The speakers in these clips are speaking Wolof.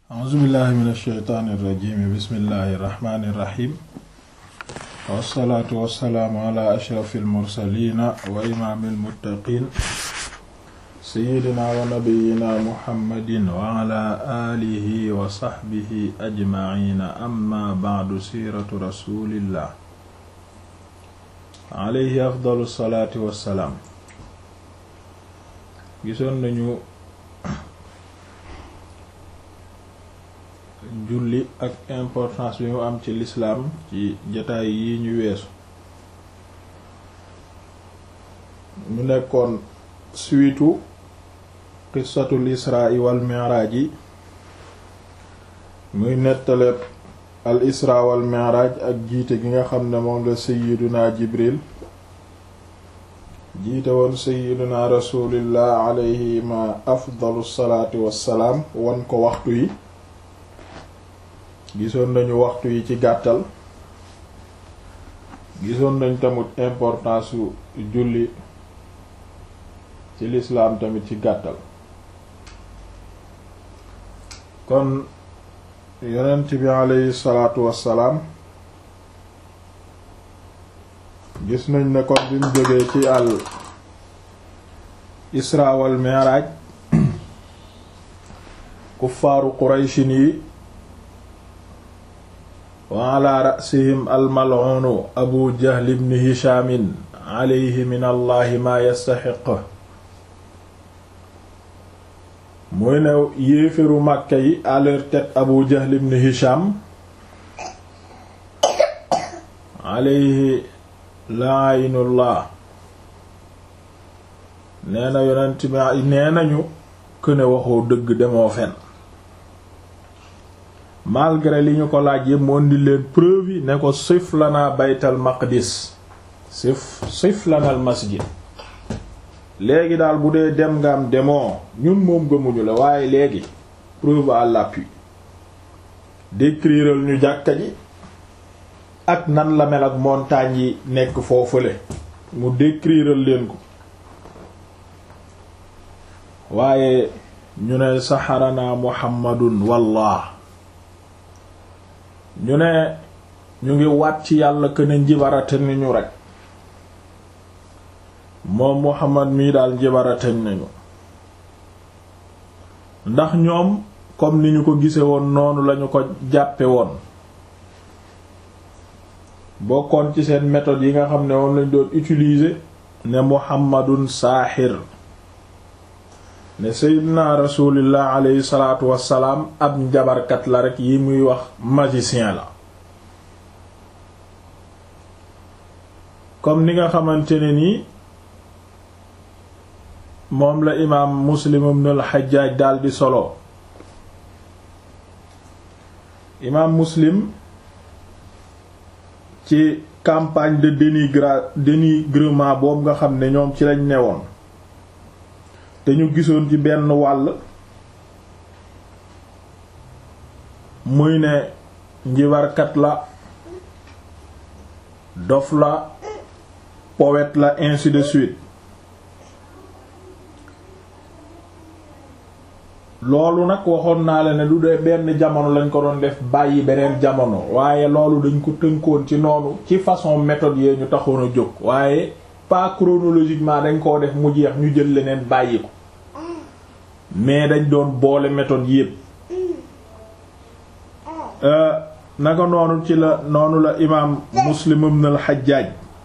a'uuzu billahi min alsheytaani irrajimi bismillahi irrahmani irrahim wassalaatu wassalaamu ala ashrafi almursalina wa imaami almuttaqin seyidina wa nabiyina muhammadin wa ala alihi wa saxbihi ajmaciina amma bacdu siiratu rasulillah alayhi afdalu salaati wassalaam gisoon nañu julli ak importance bi mu am ci lislaam ci jataay yi ñu weesu ñu nekkoon suitu qissatul israa wal mi'raaj yi muy nettaleeb al israa wal mi'raaj ak jiite gi nga xam ne moom la sayyiduna jibril jiite woon sayyiduna rasulillah alayhi ma afdalu salaatu wassalaam wan ko waxtu yi gisoon nañu waxtu yi ci gàttal gisoon nañ tamit importance su julli ci lislaam tamit ci gàttal kon yonent bi aleyhi salaatu wassalaam gis nañ ne kon bi mu jógee ci al isra wal mi'raj kuffaaru qurayshin yi wa ala rasihim almal'unu abu jahl ibn hishamin alayhi min allahi ma yastaxiq muy ne yéefiru màkka yi à leur tête abu jahl ibn hisham alayhi la'inullah nee na yonent bi nee nañu këne waxoo dëgg demoo fen malgré li ñu ko laaj yëpp mu indi leen preuve yi ne ko sif lana baytal maqdis sif sif lana al masjid léegi daal bu dee dem nga am demoo ñun moom gëmuñu la waaye léegi preuve à l'appui décriral ñu jàkka ji ak nan la mel ak montagne yi nekk foofule mu décriral leen ko waaye ñu ne saxarana muhammadun wallah ñu ne ñu ngi waat ci yàlla que ne njibarate ni ñu rek moom Muhammad mii daal njibarate nañu ndax ñoom comme ni ñu ko gise woon noonu lañu ko jàppe woon bokkoon ci seen méthode yi nga xam ne woon lañ doon utiliser ne Muhammadun saaxir ne seydina rasulillah alayhi salaatu wassalaam ab njabarkat la rek yi muy wax magicien la comme ni nga xamante ne nii moom la imaam muslim ibn al-Hajjaj daldi solo imaam muslim ci campagne de dénigra dénigrement boobu nga xam ne ñoom ci lañ newoon te ñu gisoon ci benn wàll muy ne njibarkat la dof la poète la ainsi de suite loolu nag waxoon naa la ne du dee benn jamono lañ ko doon def bàyyi beneen jamono waaye loolu dañ ko tënkoon ci noonu ci façon méthode yee ñu taxoon a jóg waaye pas chronologiquement dañ koo def mu jeex ñu jël leneen bàyyi ko mais dañ doon boole méthode yépp naka noonu ci la noonu la imaam muslim ibn al xajjaaj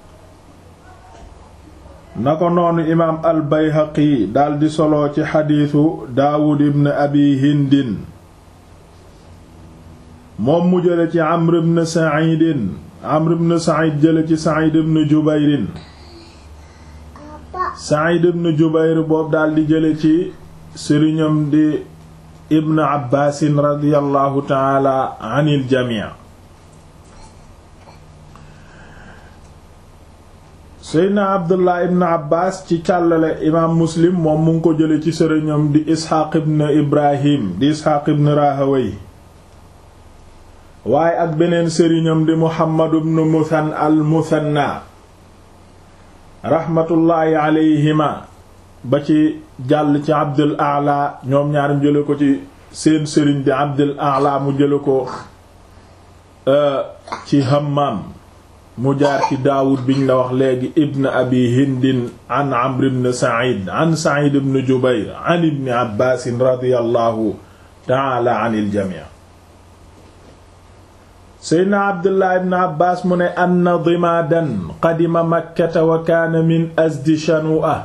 naka noonu imaam al bayhaqi daldi solo ci xadiisu daawud ibn abi hindin moom mu jële ci amr ibn sa'idin amr ibn sa'id jële ci sa'id ibn jubayrin sa'id ibn jubayr boobu daldi jële ci sëriñam di ibn abbaasin radiallahu taala anil jamii seydna abdullah ibn abbas ci càllale imaam muslim moom mu ngi ko jële ci sëriñam di isxaaq ibn ibrahim di isxaaq ibn rahaway waaye ak beneen sëriñam di muhammad ibn muthan al muthanna raxmatullaahi alayhima ba ci jàll ci abdul ala ñoom ñaarim jële ko ci seen sëriñ di Abdul A'la mu jële ko ci Hammam mu jaar ci Daawud biñ la wax léegi ibn abi hindin an Amr ibn Sa'id an Sa'id ibn Jubayr an ibn Abbas radiyallahu ta'ala anil jami' Seydina Abdullah ibn Abbas mu ne anna dimaadan qadima Makkata wa kaana min azdi Shanu'a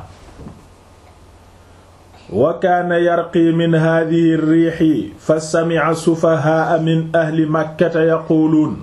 wa kaana yarqi min haadihi riixi fa sami'a sufahaa'a min ahli Makkata yaquuluun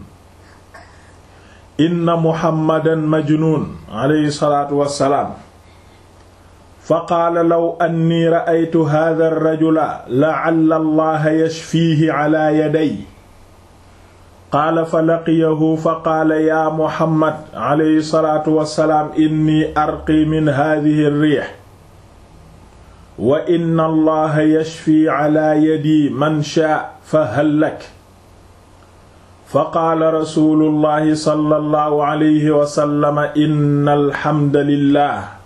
inna Muhammadan majnuun alayhi salaatu wa salaam fa qaala law annii ra'aytu haadha ar-rajula la'alla Allaha yashfiihi 'alaa yadayya qaala fa laqiyahu fa qaala yaa muhammad alayhi salaatu wassalaam inni arqi min haadihi riix wa inna allaha yashfi ala yadi man shaa fa hal lak fa qaala rasuulullahi sallallahu alayhi wa sallam inna alhamda lillah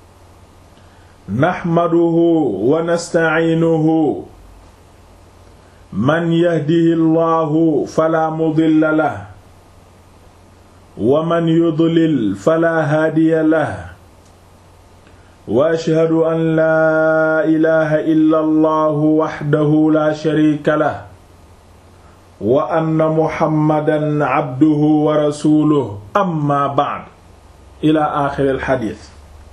naxmaduhu wa nastaciinuhu man yahdihi llahu fala mudilla lah wa man yudlil fala haadiya lah wa ashhadu an laa ilaha illa allahu waxdahu la sharika lah wa anna muhammadan abduhu wa rasuluhu amma ba'd ila axiri alxadiis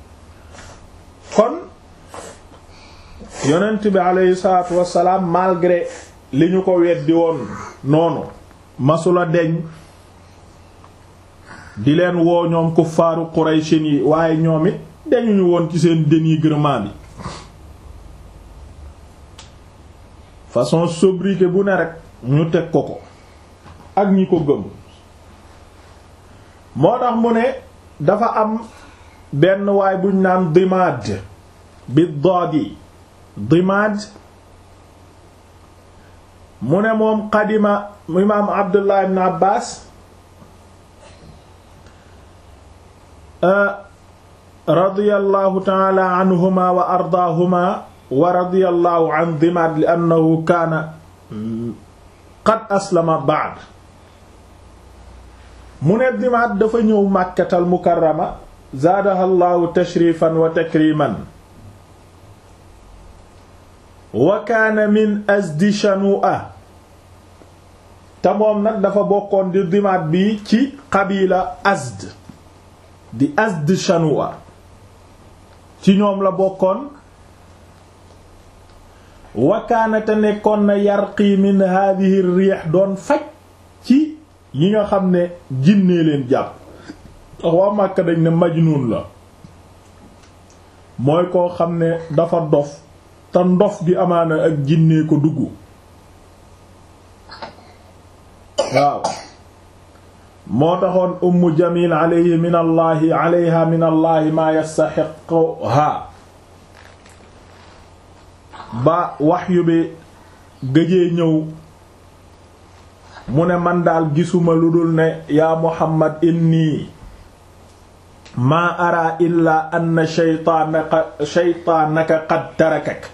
kon yonent bi aleyhi salaatu wassalaam malgré li ñu ko weddi woon noonu masula deñ di leen woo ñoom kuffaaru Qurayshin yi waaye ñoom it dañuñu woon ci seen dénigrement bi façon sobriquet bu ne rek ñu teg ko ko ak ñi ko gëm moo tax mu ne dafa am benn waay buñ naan dimaad bi doodi dimaad mu ne moom qadima imaam abdullah ibn abbas radiyallahu taala anhuma wa ardaahuma wa radiyallahu an dimaad li annahu kaana qad aslama ba'd mu ne dimaad dafa ñëw màkkatal mukarrama zaadaha allahu tashrifan wa takriman wa kaana min azdi shanu'a te moom nag dafa bokkoon di dimaat bi ci qabila azd di azd shanu'a ci ñoom la bokkoon wa kaana te nekkoon na yarqi min hadhihi riix doon faj ci yi nga xam ne jinnee leen jàpp ndax waa Màkka dañ ne majnuun la mooy koo xam ne dafa dof te ndof gi amaana ak jinnee ko dugg waaw moo taxoon ummu jamil alayhi min allahi alayha min allahi maa yastaxiquha ba waxyu bi gëjee ñëw mu ne man daal gisuma lu dul ne yaa muhammad inni maa ara illa anna shaytaanaka shaytaanaka qad tarakak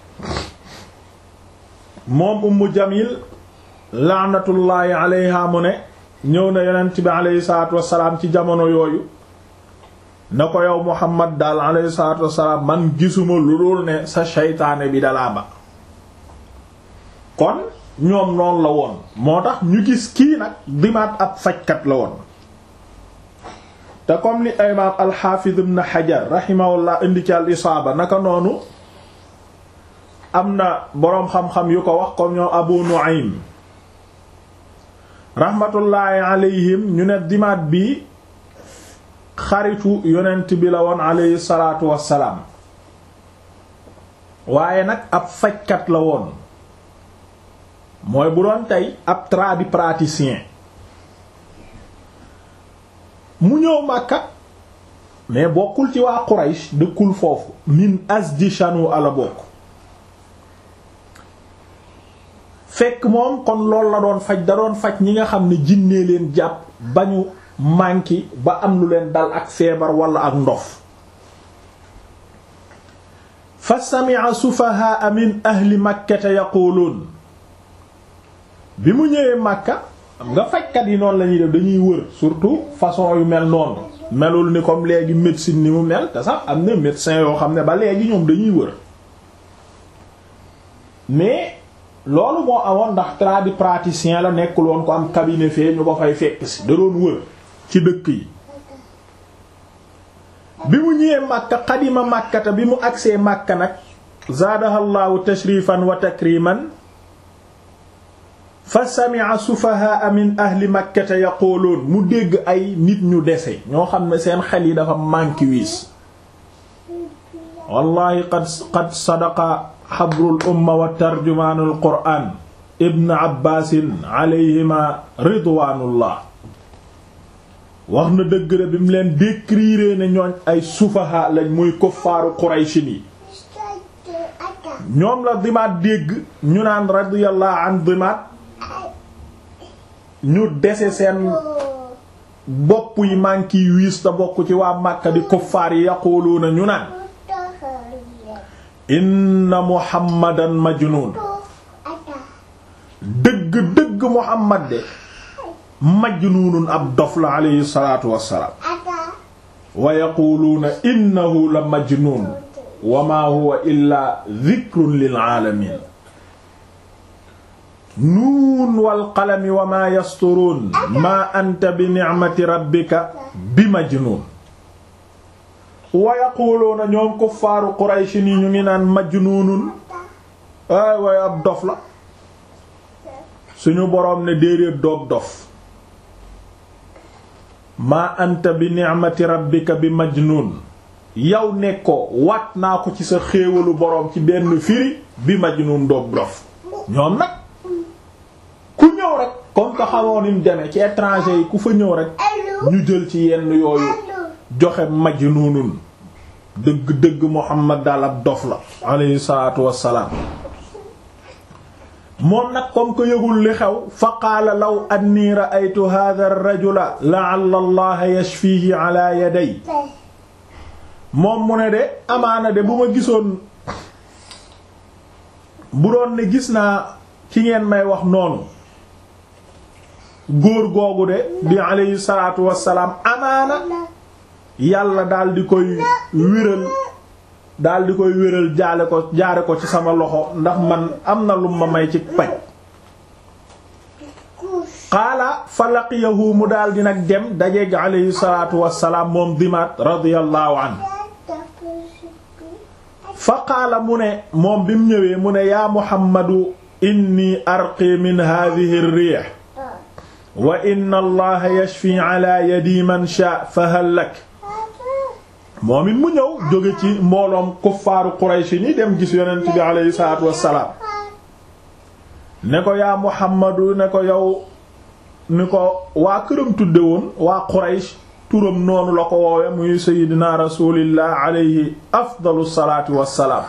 moom ummu jamil laanatullaahi alayha mu ne ñëw na yonent bi alayhi salaatu wassalaam ci jamono yooyu na ko yow muhammad daal alayhi salaatu wassalaam man gisuma lu dul ne sa shaytaane bi dalaa ba kon ñoom noonu la woon moo tax ñu gis kii nag dimaat ab fajkat la woon te comme ni imaam alxaafiz ibn xajar rahimahullah indi ci al isaaba naka noonu am na boroom xam-xam yu ko wax comme ñoom abu nu'aym rahmatullaahi alayhim ñu ne dimaat bi xaritu yonent bi la woon alayhi salaatu wassalaam waaye nag ab fajkat la woon mooy bu doon tey ab tradipraticien mu ñëw Makka mais bokkul ci waa Quraysh dëkkul foofu min Azdi Shanu ala bokk fekk moom kon loolu la doon faj da doon faj ñi nga xam ne jinnee leen jàpp ba ñu manki ba am lu leen dal ak feebar wala ak ndof fa sami'a sufahaa min ahli makkata yaquluun bi mu ñëwee Makka nga fajkat yi noonu la ñuy def dañuy wër surtout façon yu mel noonu melul ni comme léegi médecine ni mu mel te sax am na médecin yoo xam ne ba léegi ñoom dañuy wër mais loolu moo amoon ndax tradipraticien la nekkul woon ko am cabinet fee ñu ko fay fekk si da doon wër ci dëkk yi bi mu ñëwee Makka xadima Makkata bi mu agsee Makka nag zaadahallahu tashrifan wa takriman fa sami'a sufahaa min ahli makkata yaquluun mu dégg ay nit ñu dese ñoo xam ne seen xel yi dafa manki wiis wallahi qad qad sadaqa xabrul umma wa tarjumaanul qur'aan ibn abbaasin alayhima ridwaanullah wax na dëgg la bi mu leen décrire ne ñooñ ay sufaha lañ muy kuffaaru quraysin yi ñoom la dimaat dégg ñu naan radiyallahu an dimaat ñu dese seen bopp yi manki wiis te bokk ci waa Makka di kuffaar yi yaquluuna ñu naan inna muhammadan majnun dëgg dëgg muhammad de majnunun ab dof la alayhi salaatu wassalaam wa yaquluuna innahu la majnun wa ma huwa illa dhikrun lil aalamiin nuun wal qalami wa maa yasturuun maa anta bi ni'mati rabbika bi majnuun wa yaquluuna ñoom kuffaaru Quraysh ni ñu ngi naan majnuunun ay way ab dof la suñu boroom ne déedéet doog dof maa anta bi ni'mati rabbika bi majnuun yow nekkoo waat naa ko ci sa xéewalu boroom ci benn firi bi majnuun doog dof ñoom nag ku ñëw rek comme que xamoon ni mu demee ci étranger yi ku fa ñëw rek ñu jël ci yenn yooyu joxe majnuunun dëgg dëgg Muhammad daal ab dof la alayhi salaatu wassalaam moom nag comme que yëgul li xew fa qaala law anni ra'aytu hadha ar-rajula la'alla allaha yashfihi ala yaday moom mu ne de amaana de bu ma gisoon bu doon ne gis naa ci ngeen may wax noonu góor googu de di alayhi salaatu wassalaam amaana yàlla daal di koy wéral daal di koy wéral jaale ko jaare ko ci sama loxo ndax man am na lu ma may ci paj qaala fa laqiyahu mu daal di nag dem dajeeg alayhi salaatu wassalaam moom dimaat radiyallahu anhu fa qaala mu ne moom bi mu ñëwee mu ne yaa muhammadu inni arqi min hadhihi ar-rih wa inna allaha yashfi ala yadi man sha fa hal lak moom it mu ñëw jóge ci mbooloom kuffaaru Quraysh ni dem gis yonent bi alayhi salaatu wassalaam ne ko yaa muhammadu ne ko yow ni ko waa këram tudde woon waa Quraysh turam noonu la ko woowe muy sayyidina rasulillah alayhi afdalu salaatu wassalaam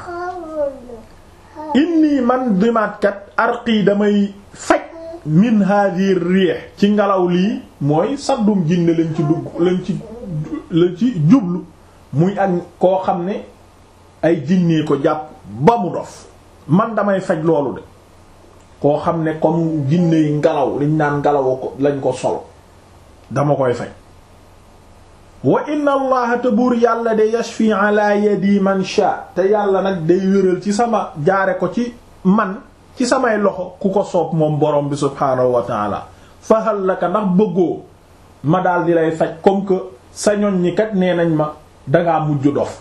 inni man dimaatkat arqi damay faj min hadhihi riih ci ngelaw lii mooy saddum jinne lañ ci dugg lañ ci lañ ci jublu muy ak koo xam ne ay jinnee ko jàpp ba mu dof man damay faj loolu de koo xam ne comme jinne yi ngelaw liñ naan ngelaw ko lañ ko solo dama koy faj wa inna allaha te buur yàlla de yashfi ala yadi man sha te yàlla nag day wéral ci sama jaare ko ci man ci samay loxo ku ko soob moom borom bi subhaanahu wa taala fahal laka ndax bëggoo ma daal di lay faj comme que sa ñoñ ñi kat nee nañ ma dangaa mujj dof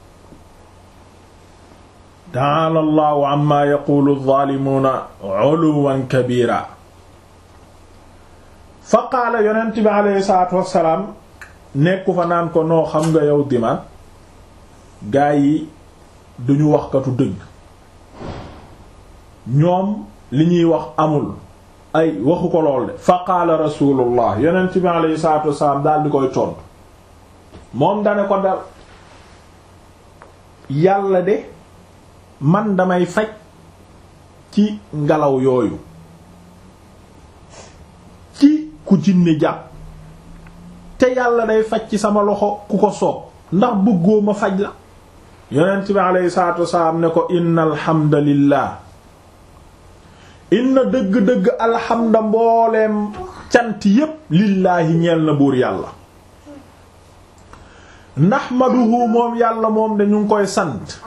ta'ala allahu amma yaqulu adh-dhalimuna 'uluwan kabira fa qaala yonent bi alayhi salaatu wassalaam nekku fa naan ko noo xam nga yow dimaat gaa yi duñu waxkatu dëgg ñoom li ñuy wax amul ay waxu ko lool de fa qaala rasulullah yonent bi alayhi salaatu wassalaam daal di koy tontu moom dane ko dal yàlla de man damay faj ci ngelaw yooyu ci ku jinne jàpp te yàlla day faj ci sama loxo ku ko soob ndax bëggoo ma faj la yonent bi alayhi salaatu wasalaam ne ko inna alhamdulillah inna dëgg-dëgg alhamda mbooleem cant yépp lillaahi ñeel na buur yàlla nahmaduhu moom yàlla moom dañu ngi koy sant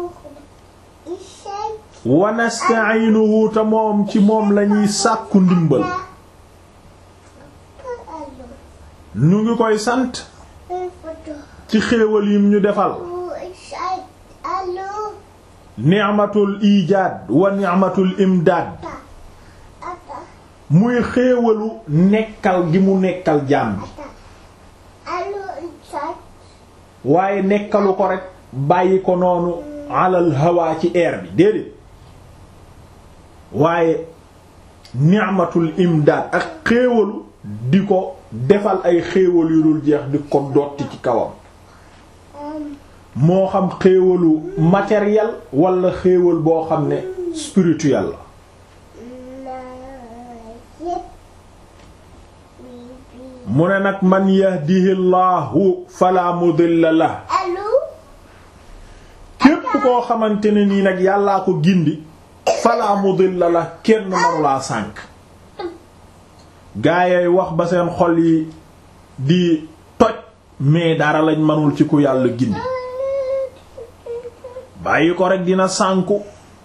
wa nasta'inuhu te moom ci moom lañuy sàkku ndimbal ñu ngi koy sant ci xéewal yim ñu defal ni'matul ijaad wa ni'matul imdaad muy xéewalu nekkal gi mu nekkal jaam bi waaye nekkalu ko rek bàyyi ko noonu alal hawaa ci air bi déedéet waaye ni'matul imdaad ak xéewalu di ko defal ay xéewal yu dul jeex di ko dotti ci kawam moo xam xéewalu matériel wala xéewal boo xam ne spirituel la mu ne nag man yahdihi llahu fala mudilla la képp koo xamante ne nii nag yàllaa ko gindi fala mudilla la kenn manulaa sànk gaayay wax ba seen xol yi di toj mais dara lañ manul ci ku yàlla gindi bàyyi ko rek dina sànku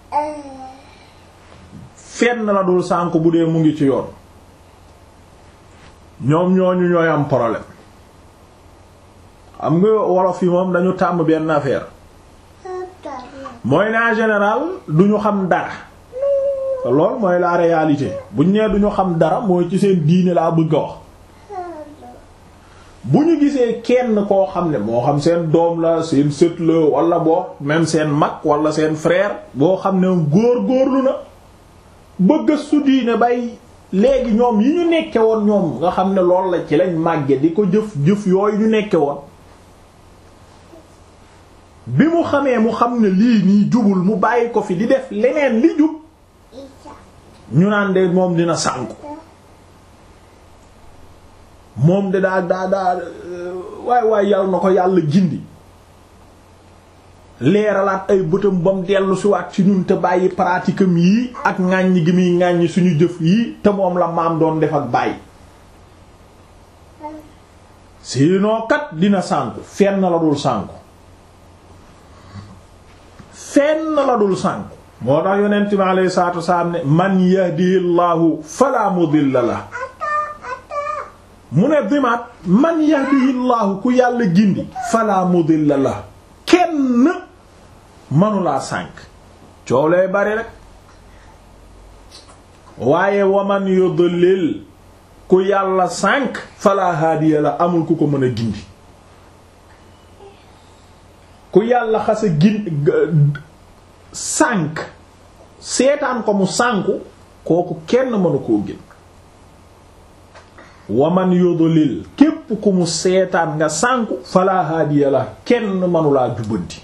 fenn la dul sànku bu dee mu ngi ci yoon ñoom ñooñu ñooy am problème xam nga wolof yi moom dañu tàmm benn affaire mooy ne en général duñu xam dara lool mooy la réalité buñ nee duñu xam dara mooy ci seen diine laa bëgg a wax bu ñu gisee kenn koo xam ne moo xam seen doom la seen sët la wala boo même seen mag wala seen frère boo xam ne góor góorlu na bëgg su diine bay léegi ñoom yi ñu nekke woon ñoom nga xam ne lool la ci lañ màgge di ko jëf jëf yooyu ñu nekke woon bi mu xamee mu xam ne lii nii jubul mu bàyyi ko fi di def leneen li jub ñu naan de moom dina sànku moom de daa daa daa waay waay yàlla na ko yàlla gindi leeralaat ay bëtam ba mu dellu si waat ci ñun te bàyyi pratique am yii ak ŋàññi gi muy ŋàññi suñu jëf yii te moom la maam doon def ak bàyyi sinon kat dina sànku fenn la dul sànku fenn la dul sànku moo tax yonent bi alayhi salaatu wasalaam ne man yahdihillahu fala mudilla la mu ne dimaat man yahdihillahu ku yàlla gindi fala mudilla la kenn manulaa sànk coow lay bari rek waaye waman yudlil ku yàlla sànk fala haadiya la amul ku ko mën a gindi ku yàlla xasa gin sànk seetaan ko mu sànku kooku kenn mënu koo gin waman yudlil képp ku mu seetaan nga sànku fala haadiya la kenn mënulaa jubbanti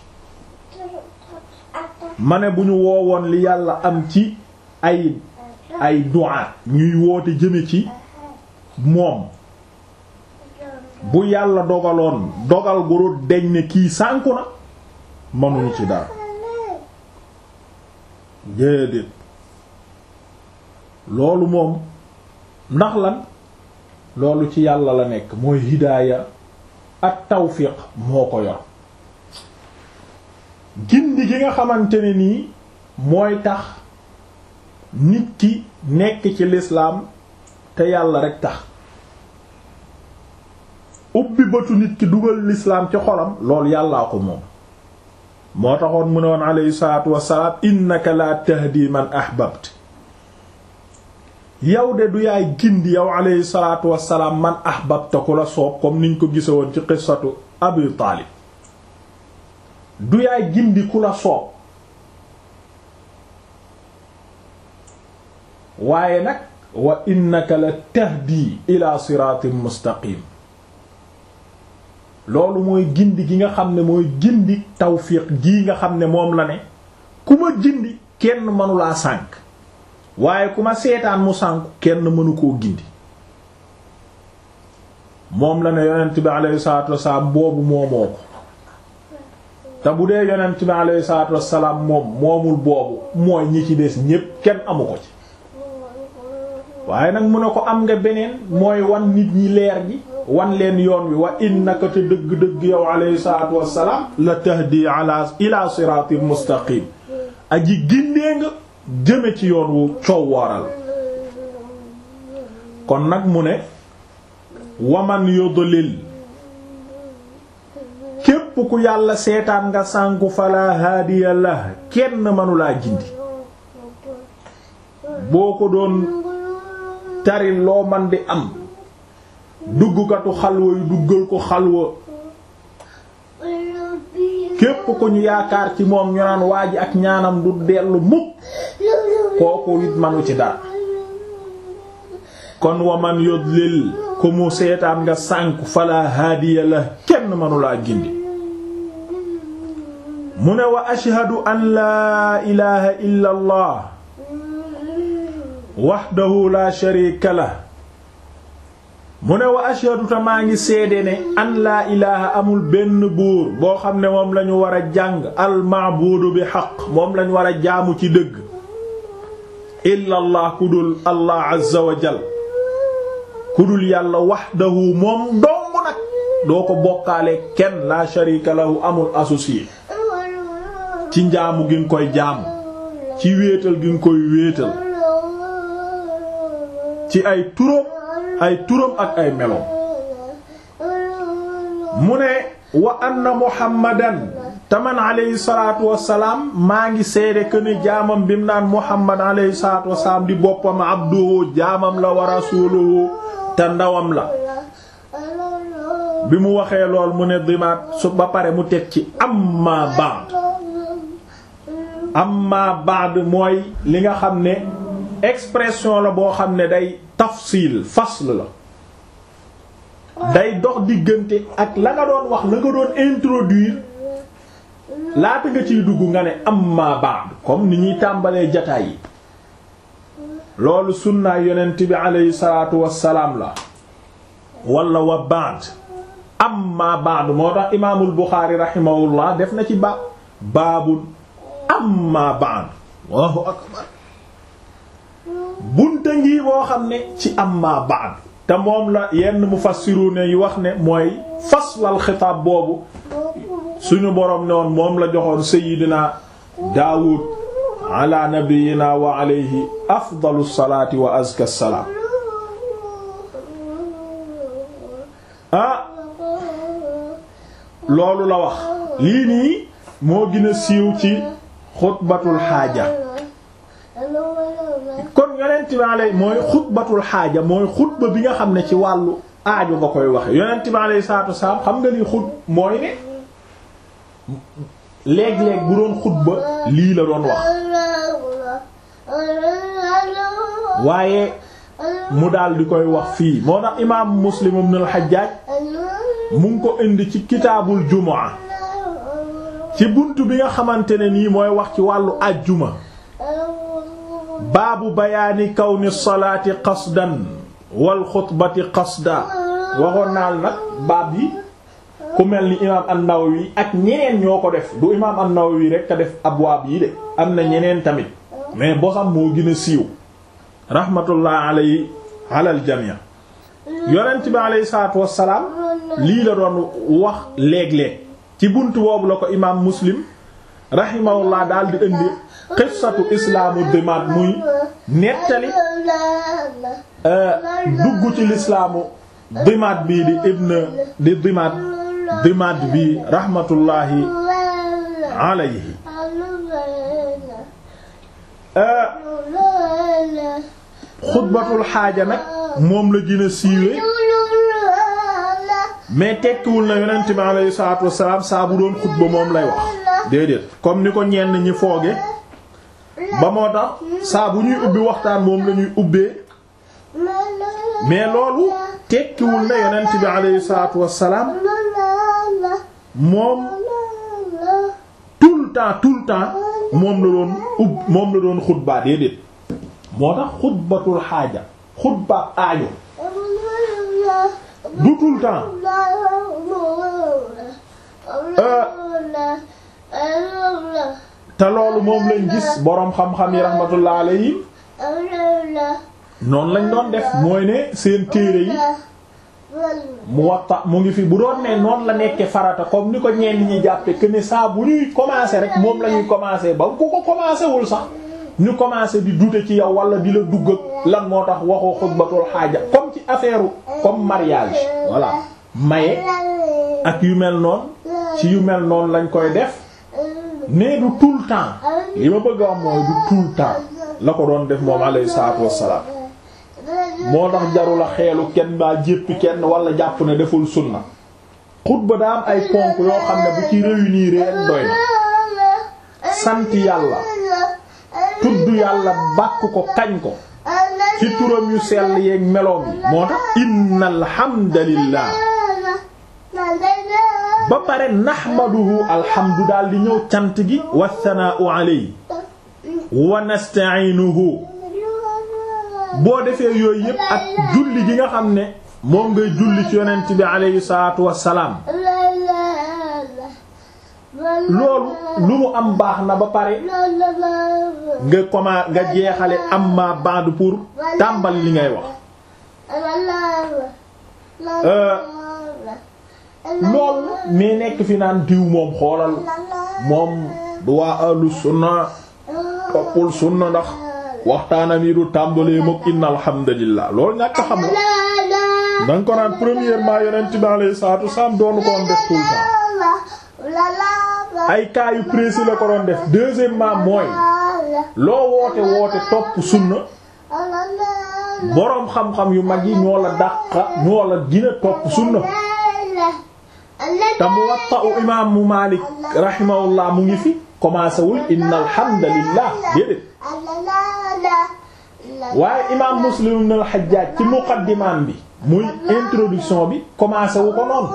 ma ne bu ñu woowoon li yàlla am ci ay ay du'a ñuy woote jëme ci moom bu yàlla dogaloon dogal guru deñ ne kii sànku na mënuñu ci dara déedéet loolu moom ndax lan loolu ci yàlla la nekk mooy hidaaya ak tawfiq moo ko yor gindi gi nga xamante ne nii mooy tax nit ki nekk ci lislaam te yàlla rek tax ubbi bëtu nit ki dugal lislaam ci xolam loolu yàllaa ko moom moo taxoon mu ne woon alayhi salaatu wassalaam innaka la tahdi man ahbabt yow de du yaay gindi yow alayhi salaatu wassalaam man ahbabta ku la soob comme niñ ko gise woon ci qissatu abi taalib du yaay gindi ku la soob waaye nag wa innaka la tahdi ila siratin mustaqim loolu mooy gindi gi nga xam ne mooy gindi tawfiq gii nga xam ne moom la ne ku ma gindi kenn mënulaa sànk waaye ku ma seetaan mu sànk kenn mënu koo gindi moom la ne yonent bi alayhi salaatu wassalaam boobu moomoo ko te bu dee yonent bi alayhi salaatu wassalaam moom moomul boobu mooy ñi ci des ñépp kenn amu ko ci waaye nag mu ne ko am nga beneen mooy wan nit ñi leer gi wan leen yoon wi wa innaka te dëgg-dëgg yow alayhi salaatu wassalaam la tahdi ala ila siratin mustaqim aji gindee nga jëme ci yoon wu coow wooral kon nag mu ne waman yudlil képp ku yàlla seetaan nga sànku fala haadiya la kenn mënulaa gindi boo ko doon tari loo man di am duggkatu xalwa yu duggal ko xalwa képp ku ñu yaakaar ci moom ñu naan waa ji ak ñaanam du dellu mukk kooku it manu ci dara kon waman yudlil ku mu seetaan nga sànku fala haadiya la kenn manulaa gindi mu ne wa ashhadu an laa ilaha illa allah wahdahu la sharika lah mu ne wa ashhadu ta maa ngi seede ne an laa ilaha amul benn buur boo xam ne moom lañu war a jàng al maabuudu bi xaq moom lañu war a jaamu ci dëgg illa allah ku dul allah azza wa jal ku dul yàlla wahdahu moom dong nag doo ko bokkaale kenn la sharika lahu amul associé ci njaamu gi nga koy jaamu ci wéetal gi nga koy wéetal ci ay turam ay turam ak ay meloom mu ne wa anna muhammadan taman alayhi salaatu wassalaam maa ngi seede que ne jaamam bi mu naan muhammad alayhi salaatu wassalaam di boppam abduhu jaamam la wa rasuluhu te ndawam la bi mu waxee lool mu ne dimaat su ba pare mu teg ci amma ba'd amma ba'd mooy li nga xam ne expression la boo xam ne day tafsil fasl la day dox diggante ak la nga doon wax la nga doon introduire laata nga ciy dugg nga ne amma ba'd comme ni ñuy tàmbalee jataay yi loolu sunnaa yonent bi aleyhi salaatu wassalaam la wala wa ba'd amma ba'd moo tax imaamul Buxaari rahimahullah def na ci ba baabul amma ba'd Allahu akbar bunta ngi boo xam ne ci amma ba'd te moom la yenn mufassiruna yi wax ne mooy faslal xitaab boobu suñu boroom ne woon moom la joxoon sayidina Daawud ala nabiyyina wa alayhi afdalu salaati wa azka salaam ah loolu la wax lii nii moo gën a siiw ci xutbatul xaaja kon yonent bi alay mooy xutbatul xaaja mooy xutba bi nga xam ne ci wàllu aajo nga koy waxe yonent bi alay salaatu wasalaam xam nga li xut mooy ne léeg-léeg bu doon xutba lii la doon wax waaye mu daal di koy wax fii moo tax imaam muslim ibn al-Hajjaj mu ngi ko indi ci kitaabul jumaa ci buntu bi nga xamante ne nii mooy wax ci wàllu ajjuma baabu bayaani kawni salaati qasdan wal xutbati qasda waxoon naal nag baab yi ku mel ni imaam an-Nawawi ak ñeneen ñoo ko def du imaam an-Nawawi rek a def abwaab yi de am na ñeneen tamit mais bosam moo gën a siiw rahmatullah alayhi alal jamii yonent bi alayhi salaatu wassalaam lii la doon wax léeg-léeg ci buntu boobu la ko imaam muslim rahimahullah daal di indi qissatu islaamu dimaat muy nettali dugg ci lislaamu dimaat bii di ibn di dimaat dimaat bi rahmatullahi alayhi xutbatul xaaja nag moom la gën a siiwee mais tekkiwul na yonent bi alayhi salaatu wassalaam saa bu doon xutba moom lay wax déedéet comme ni ko ñenn ñi fooge ba moo tax saa bu ñuy ubbi waxtaan moom la ñuy ubbee mais loolu tekkiwul na yonent bi alayhi salaatu wassalaam moom tout le temps tout le temps moom la doon ubb moom la doon xutbaa déedéet moo tax xutbatul xaaja xutba aajo du tout le temps te loolu moom lañ gis boroom xam-xam yi rahmatullah alayhi noonu lañ doon def mooy ne seen téere yi Muwatta mu ngi fi bu doon ne noonu la nekkee farata comme ni ko ñenn ñi jàppe que ne saa bu ñuy commencer rek moom la ñuy commencer ba ku ko commencer wul sax ñu commencer di douter ci yow wala di la dugg ak lan moo tax waxoo xutbatul xaaja comme ci affaire comme mariage voilà maye ak yu mel noonu ci yu mel noonu lañ koy def mais du tout le temps li ma bëgg a wax mooy du tout le temps la ko doon def moom alayhi salaatu wassalaam moo tax jarula xeelu kenn baa jéppi kenn wala jàpp ne deful sunna xutba daa am ay ponk yoo xam ne bu ci réunir rek doy na sant yàlla tudd yàlla bàkk ko kañ ko ci turam yu sell yeeg meloom yi moo tax innal hamdalillah ba pare nahmaduhu alhamdu daal di ñëw cant gi wa thanaa'u alayhi wa nasta'inuhu boo defee yooyu yépp ak julli gi nga xam ne moom ngay julli ci yonent bi alayhi salaatu wassalaam loolu lu mu am baax na ba pare nga comment nga jeexale amma ba'd pour tàmbali li ngay wax loolu mais nekk fi naan diw moom xoolal moom du waa ahlu sunna toppul sunna ndax waxtaanam yi du tàmbalee mook inna alhamdulillah loolu ñàkk xam la danga ko naan premièrement yonent bi alayhi salaatu wasallam doonu ko woon def tout le temps ay cas yu précis la ko doon def deuxièmement mooy loo woote woote topp sunna boroom xam-xam yu mag yi ñoo la dàqa ñoo la gën a topp sunna te Muwatta imaamu Maalik rahimahullah mu ngi fi commencé wul inna alhamdulillah déedéet waaye imaam Muslim ibn al-Hajjaj ci muqaddimaan bi muy introduction bi commencé wu ko noonu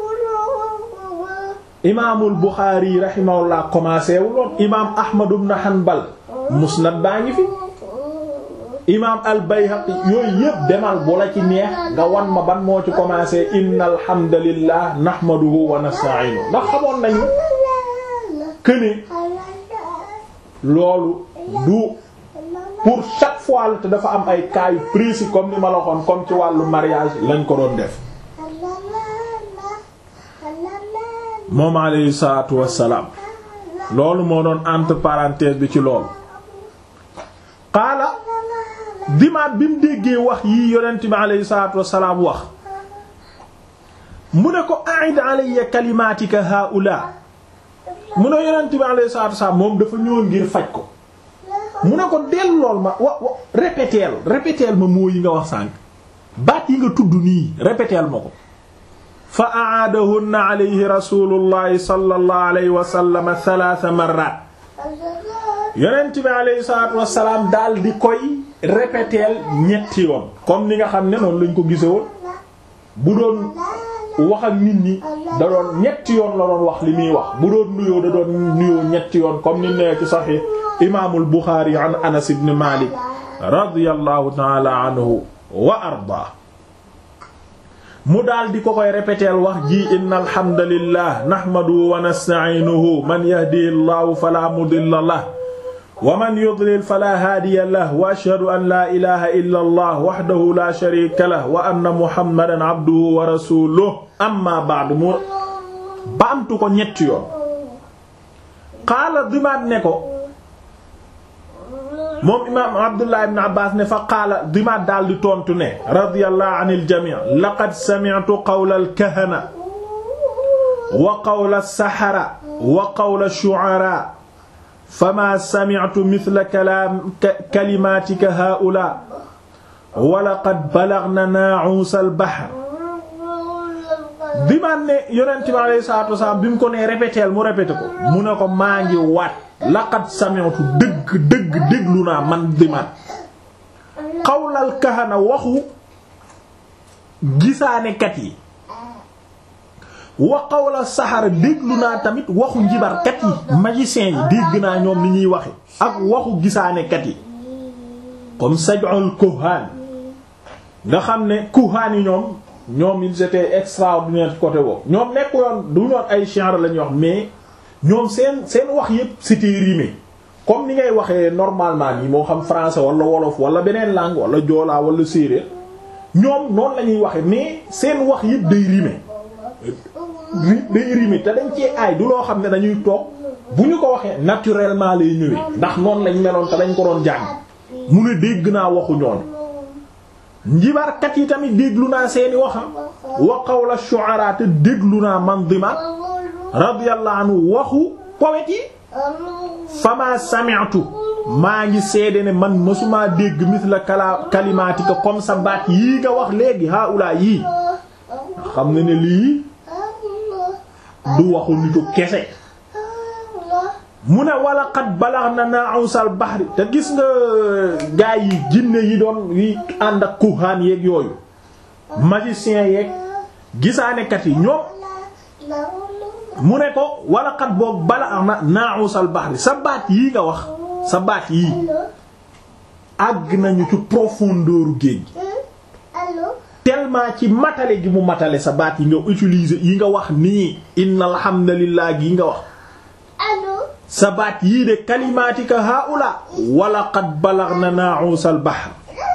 imaamul Buxaari rahimahullah commencé wu loon imaam Ahmad ibn Hanbal musnad baa ngi fi imaam al-Bayhaqi yooyu yëpp demal bu la ci neex nga wan ma ban moo ci commencé innal hamdalillah nahmaduhu wa nasta'inu ndax xamoon nañu këne loolu du pour chaque fois la te dafa am ay cas yu précis comme ni ma la waxoon comme ci wàllu mariage lañ ko doon def moom alayhi salaatu wassalaam loolu moo doon entre parenthèse bi ci loolu xaala dimaat bi mu déggee wax yii yonent bi alayhi salaatu wassalaam wax mu ne ko a'id alayya kalimatika haula mu ne yonent bi alayhi salaatu wassalaam moom dafa ñëwoon ngir faj ko mu ne ko dellool ma wa wa répéteel répéteel ma moo yi nga wax sànq baat yi nga tudd nii répéteel ma ko fa aadahunna alayhi rasulullahi sallallahu alayhi wa sallam thalatha marrat yonent bi alayhi salatu wasalaam daal di koy répéteel ñetti yoon comme ni nga xam ne noonu lañ ko gise woon bu doon wax ak nit ñi da doon ñetti yoon la doon wax li muy wax bu doon nuyoo da doon nuyoo ñetti yoon comme ni nee ci sahih imaamul Buxaari an Anas ibn Malik radiyallahu ta'ala anhu wa arda mu daal di ko koy répéteel wax ji inna alhamdulillah nahmaduhu wa nasta'inuhu man yahdihillahu fala mudilla lahu wa man yudlil fala hadiya lahu wa ashhadu an la ilaha illa allah wahdahu la sharika lahu wa anna muhammadan abduhu wa rasuluhu amma ba'du mu baamtu ko ñetti yoon qaala dimaat ne ko moom imaam abdullah ibn abbas ne fa qaala dimaat daal di tontu ne radiyallahu anil jami' laqad sami'tu qawla al-kahana wa qawla as-sahara wa qawla ash-shu'ara fama sami'tu mithla kalaam kalimatika haa'ulaa wa laqad balaghna naa'uus al-bahr dimaat ne yonent bi alayhi salaatu wasalaam bi mu ko nee répéteel mu répété ko mu ne ko maa ngi waat laqad sami'tu dëgg dëgg déglu naa man dimaat qawlal kahana waxu gisaanekat yi wa qawla saxara déglu naa tamit waxu njibarkat yi magiciens yi dégg naa ñoom ni ñuy waxe ak waxu gisaanekat yi comme saj'ul kuhaan nga xam ne kuhaan yi ñoom ñoom ils étaient extraordinaires côté boobu ñoom nekk yoon du ñoon ay shi'r lañuy wax mais ñoom seen seen wax yépp c'était rimé comme ni ngay waxee normalement nii moo xam français wala wolof wala beneen langue wala joolaa wala séeréer ñoom noonu la ñuy waxe mais seen wax yëpp day rime day rime te dañ cee aay du loo xam ne dañuy toog bu ñu ko waxee naturellement lay ñëwee ndax noonu lañ meloon te dañ ko doon jàng mu ne dégg naa waxu ñoon njibarkat yi tamit déglu naa seeni waxam wa qawla shu'ara te déglu naa mandimat radiyallahu anhu waxu poète yi fama sami'tu maa ngi seede ne man mësumaa dégg mithla kala kalimatika comme sa baat yii nga wax léegi haula yii xam ne ne lii du waxu nitu kese mu ne wala xat balax na na'usal bahri te gis nga gaa yi jinne yi doon yi ànd ak kuhaan yeeg yooyu magicien yeeg gisaanekat yi ñoom mu ne ko wala xat boog balax na na'usal bahri sa baat yii nga wax sa baat yii àgg nañu ci profondeur géej tellement ci matale gi mu matale sa baat yi nga utiliser yi nga wax nii innal hamdalillah gi nga wax sa baat yii de kalimaatika haula wala qad balaghna na'usal bahr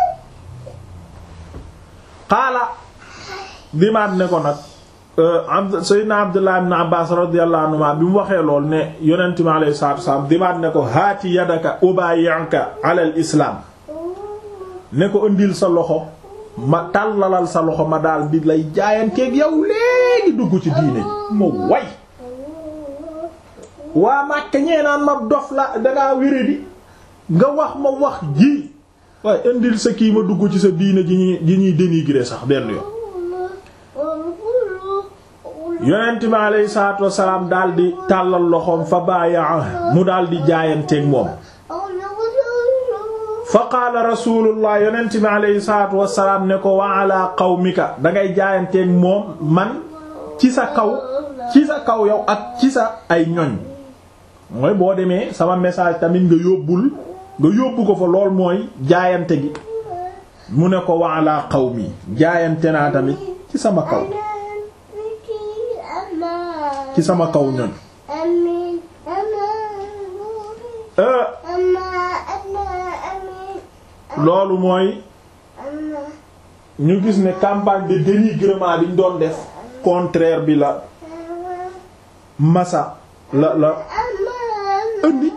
qaala dimaat ne ko nag sayyidina abdullah ibn abbas radiyallahu anhuma bi mu waxee lool ne yonent mi alayhi salaatu wasallam dimaat ne ko haati yadaka ubayi'uka ala al islam ne ko ëndil sa loxo ma tàllalal sa loxo ma daal di lay jaayanteeg yow léegi dugg ci diine ji ma way waa Màkka ñee naan ma dof la dangaa wéradi nga wax ma wax ji waaye indil sa kii ma dugg ci sa diine ji ñuy ji ñuy dénigrer sax benn yoon yonent bi alayhi salaatu wassalaam daal di tàllal loxoom fa baayaa mu daal di jaayanteeg moom fa qaala rasulullah yonent bi alayhi salaatu wassalaam ne ko wa ala qawmika dangay jaayanteeg moom man ci sa kaw ci sa kaw yow ak ci sa ay ñoñ mooy boo demee sama message tamit nga yóbbul nga yóbbu ko fa lool mooy jaayante gi mu ne ko wa ala qawmi jaayante naa tamit ci sama kaw ci sama kaw ñoñ loolu mooy ñu gis ne campagne de dénigrement bi ñu doon def contraire bi la masa la la indi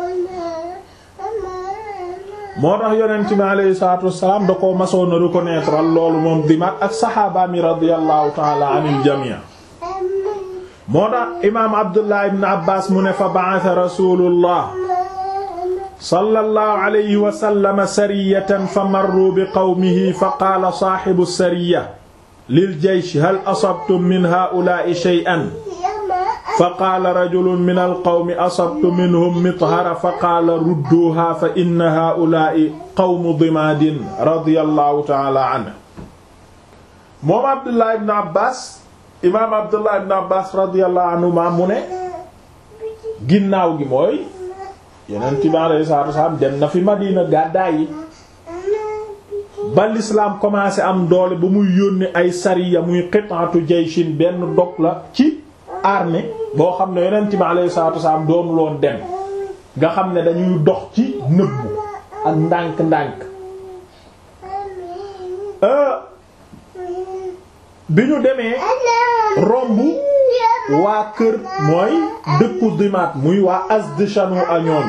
moo tax yonent bi alayhi salaatu wassalaam da ko masoon a reconnaître al loolu moom dimaat ak saxaaba mi radiyallahu ta'ala anil jamii moo tax imaam Abdullah ibn Abbas mu ne fa ba'atha rasulullah sallallahu alayhi wa sallam sariyatan fa marru bi qawmihi fa qaala saahibu sariya lil jaysh hal asabtum min haa'ulaa'i shay'an fa qaala rajulun min alqawmi asabtu minhum mithara fa qaala rudduuha fa inna haa'ulaa'i qawmu dimaadin radiyallahu ta'ala anhu moom Abdullah ibn Abbas imaam Abdullah ibn Abbas radiyallahu anhuma mu ne ginnaaw gi mooy Yonent bi alayhi salaatu wasallam dem na fi Madina gàddaay yi ba l'islam commencé am doole ba muy yónni ay sariya muy qit'atu jayshin benn dog la ci armée boo xam ne Yonent bi alayhi salaatu wasallam doon loon dem nga xam ne dañuy dox ci nëbbu ak ndànk-ndànk bi ñu demee romb waa kër mooy dëkku dimaat muy waa Azdishanu añoon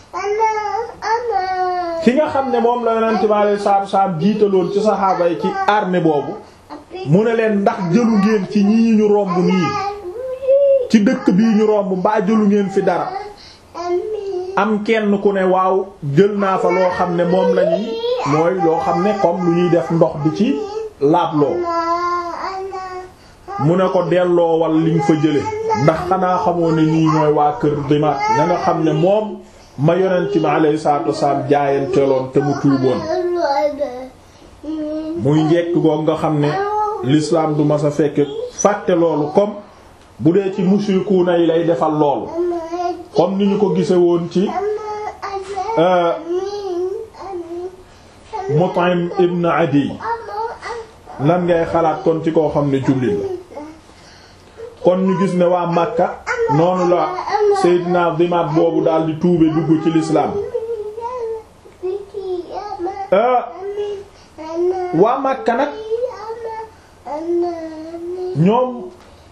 ki nga xam ne moom la yonent bi alayhi salaatu wasallam jiitaloon ci saxaaba yi ci armée boobu mu ne leen ndax jëlu ngeen ci ñii ñu romb nii ci dëkk bii ñu romb mbaa jëlu ngeen fi dara am kenn ku ne waaw jël naa fa loo xam ne moom lañuy mooy loo xam ne comme lu ñuy def ndox bi ci laabloo mu ne ko delloo wal liñ fa jële ndax xanaa xamoo ne ñii ñooy waa kër dimaat ña nga xam ne moom ma yonent mi alayhi salaatu wasalaam jaayanteeloon te mu tuuboon muy njekk goog nga xam ne l'islam du mas a fekke fàtte loolu comme bu dee ci mushrikuuna yi lay defal loolu comme ni ñu ko gise woon ci Mut'im ibn Adi lan ngay xalaat kon ci koo xam ne jullit la kon ñu gis ne waa Makka noonu la Seydina Dimaat boobu daal di tuube dugg ci lislaam waa Makka nag ñoom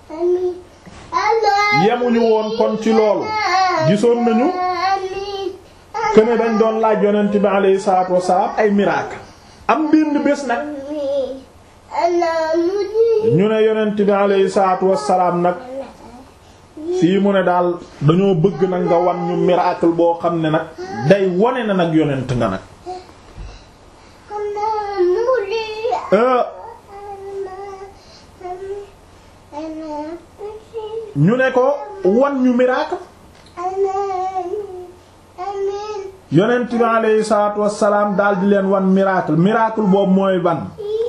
yemuñu woon kon ci loolu gisoon nañu këne dañ doon laaj yonent bi alayhi salaatu wassalaam ay miracle am benn bés nag ñu ne yonent bi alayhi salaatu wassalaam nag fii mu ne daal dañoo bëgg nag nga wan ñu miracle boo xam ne nag day wone na nag yonent nga nag ñu ne ko wan ñu miracle yonent bi alayhi salaatu wassalaam daal di leen wan miracle miracle boobu mooy ban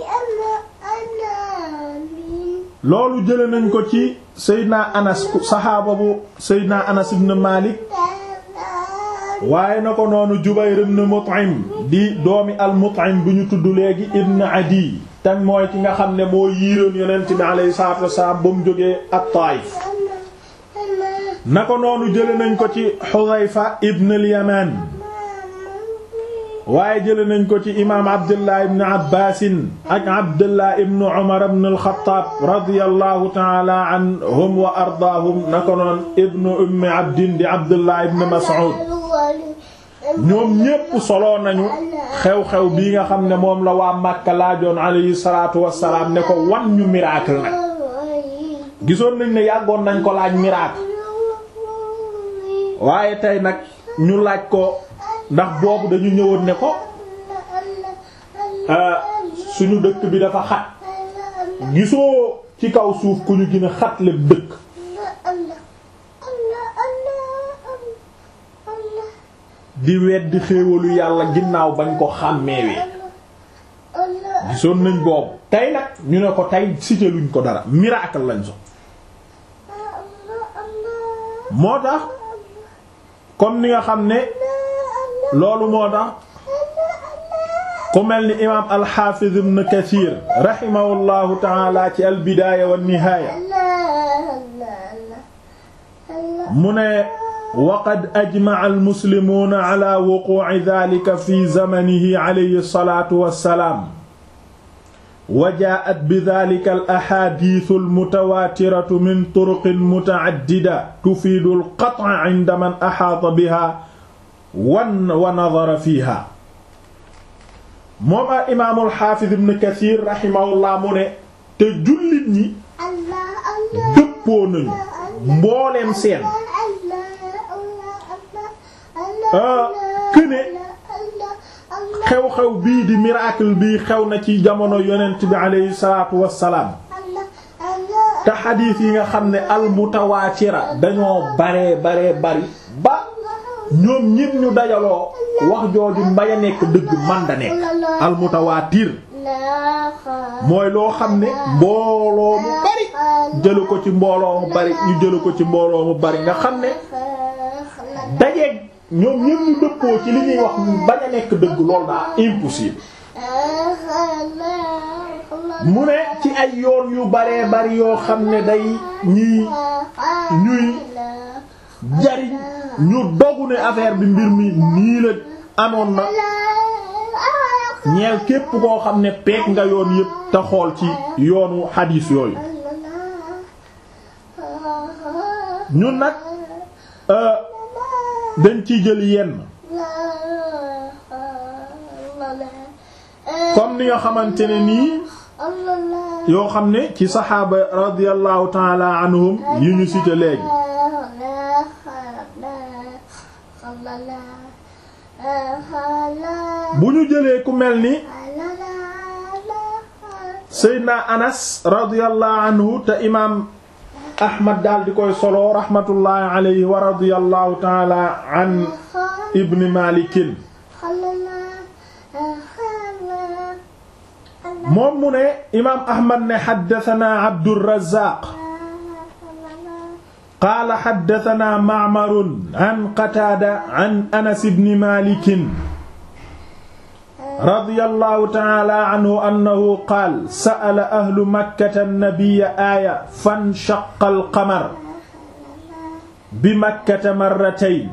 loolu jële nañ ko ci Seydina Anas saxaaba bu Seydina Anas ibn Malik waaye na ko noonu Jubayr ibn Mut'im di doomi al-Mut'im bu ñu tudd léegi ibn Adi tam mooy ki nga xam ne moo yiiroon yonent bi alayhi salaatu wassalaam ba mu jógee at-Taif na ko noonu jële nañ ko ci Hudhayfa ibn al-Yaman waaye jële nañ ko ci imaam Abdullah ibn Abbaasin ak Abdullah ibn Umar ibn al-Khattab radiyallahu ta'ala anhum wa ardaahum na ko noon ibn Ummi Abdin di Abdullah ibn Mas'ud ñoom ñépp solo nañu xew-xew bii nga xam ne moom la waa Makka laajoon alayhi salaatu wassalaam ne ko wan ñu miracle nag gisoon nañ ne yàggoon nañ ko laaj miracle waaye tey nag ñu laaj ko ndax boobu dañu ñëwoon ne ko suñu dëkk bi dafa xat gisoo ci kaw suuf ku ñu gën a xat lépp dëkk di weddi xéewalu yàlla ginnaaw bañ ko xàmmeewee gisoon nañ boobu tey nag ñu ne ko tey cité luñ ko dara miracle lañ so moo tax comme ni nga xam ne loolu moo tax ku mel ni imaam alxaafiz ibn kathir rahimahullahu taala ci albidaaya wa nihaaya mu ne waqad ajmaca almuslimuuna ala wuquuci dalika fi zamanihi alayhi salaatu wassalaam wa jaa'at bidaalika al-axaadiisu al-mutawaatiratu min turuqin muta'addida tufiidu al-qat'a 'inda man ahaata bihaa wan wa nadara fiihaa. moom al imaamul xaafiz ibn Kasiir rahimahullah mu ne te jullit ñi dëppoo nañu mbooleem seen këne xew-xew bii di miracle bii xew na ci jamono yonent bi aleyhi salaatu wassalaam te xadiis yi nga xam ne almutawaatira dañoo baree baree bari ba ñoom ñépp ñu dajaloo wax jooju mbay a nekk dëgg man da nekk almutawaatir mooy loo xam ne mbooloo mu bari jëlu ko ci mbooloo mu bari ñu jëlu ko ci mbooloo mu bari nga xam ne dajeeg ñoom ñépp ñu dëppoo ci li ñuy wax bañ a nekk dëgg loolu daa impossible mu ne ci ay yoon yu baree bari yoo xam ne day ñii ñuy jariñ ñu dogu ne affaire bi mbir mi nii la amoon na ñeel képp koo xam ne peek nga yoon yépp te xool ci yoonu xadiis yooyu ñun nag dañ ciy jël yenn comme ni nga xamante ne nii yoo xam ne ci saxaaba radiyallahu taala anhum yi ñu cité léegi bu ñu jëlee ku mel ni Seydina Anas radiyallahu anhu te imaam Ahmad daal di koy solo rahmatullahi alayhi wa radiyallahu taala an Ibn Malikin moom mu ne imaam Ahmad ne haddathana Abdurrazzaq qaala haddathana Ma'mar an Qataada an Anas ibn Malik radiyallahu ta'ala anhu annahu qaala sa'ala ahlu makkata an-nabiyya aaya fanshaqqa al-qamar bi makkata marratayn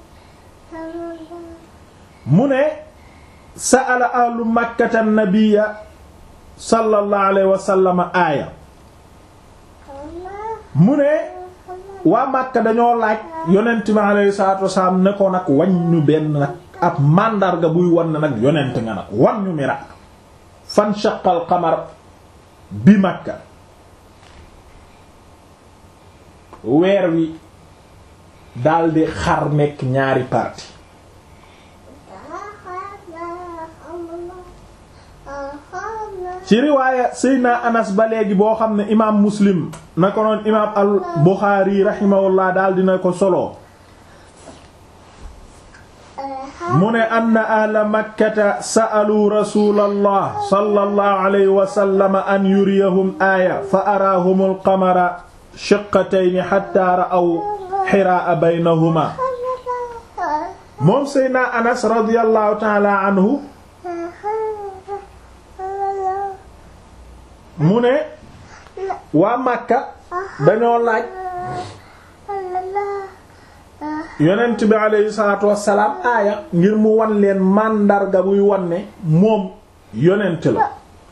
mu ne sa'ala ahlu makkata nabiyya sallallahu alayhi wa sallam aaya mu ne waa Makka dañoo laaj yonent bi alayhi salaatu wasalaam ne ko nag wañ ñu benn nag ab màndarga buy wan ne nag yonent nga nag wan ñu miracle fan shaqal qamar bi Makka weer wi daldi xar nekk ñaari parti ci riwaaya Seydina Anas ba léegi boo xam ne imaam Muslim na ko noon imaam al Buxaari rahimahullah daal dina ko solo mu ne anna ahla makkata sa'alu rasulallah sallallahu alayhi wa sallam an yuriyahum aaya fa araahumul qamara shiqqatayni hatta ra'aw hiraa baynahuma moom Seydina Anas radiyallahu ta'ala anhu mu ne waa Makka dañoo laaj yonent bi aleyhi salaatu wassalaam aaya ngir mu wan leen màndarga buy wan ne moom yonent la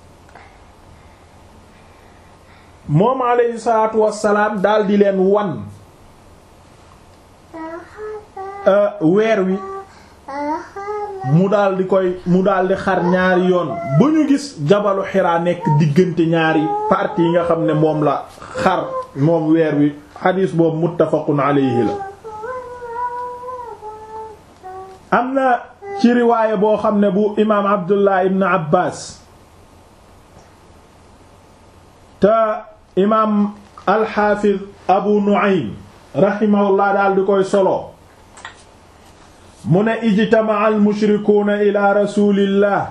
moom aleyhi salaatu wassalaam daal di leen wan weer wi mu daal di koy mu daal di xar ñaari yoon ba ñu gis jabalu xiraa nekk diggante ñaari parties yi nga xam ne moom la xar moom weer wi xadiis boobu muttafaqun alayhi la am na ci riwaaya boo xam ne bu imaam abdullah ibn abbas te imaam alxaafiz abu nu'aym rahimahullah daal di koy solo mu ne ijtama'a al-mushrikuuna ila rasulillah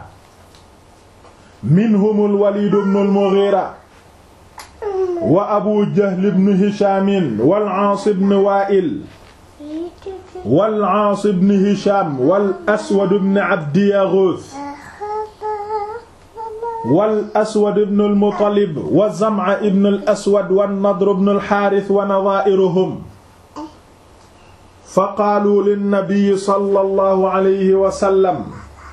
minhum al-walid ibn al-mughira wa abu jahl ibn hisham wal aas ibn wa'il wal aas ibn hisham wal aswad ibn abd yaghuth wal aswad ibn al-muttalib wa zam'a ibn al-aswad wan nadr ibn al-harith wa nadha'iruhum fa qaalu linnabiyi sallallahu alayhi wa sallam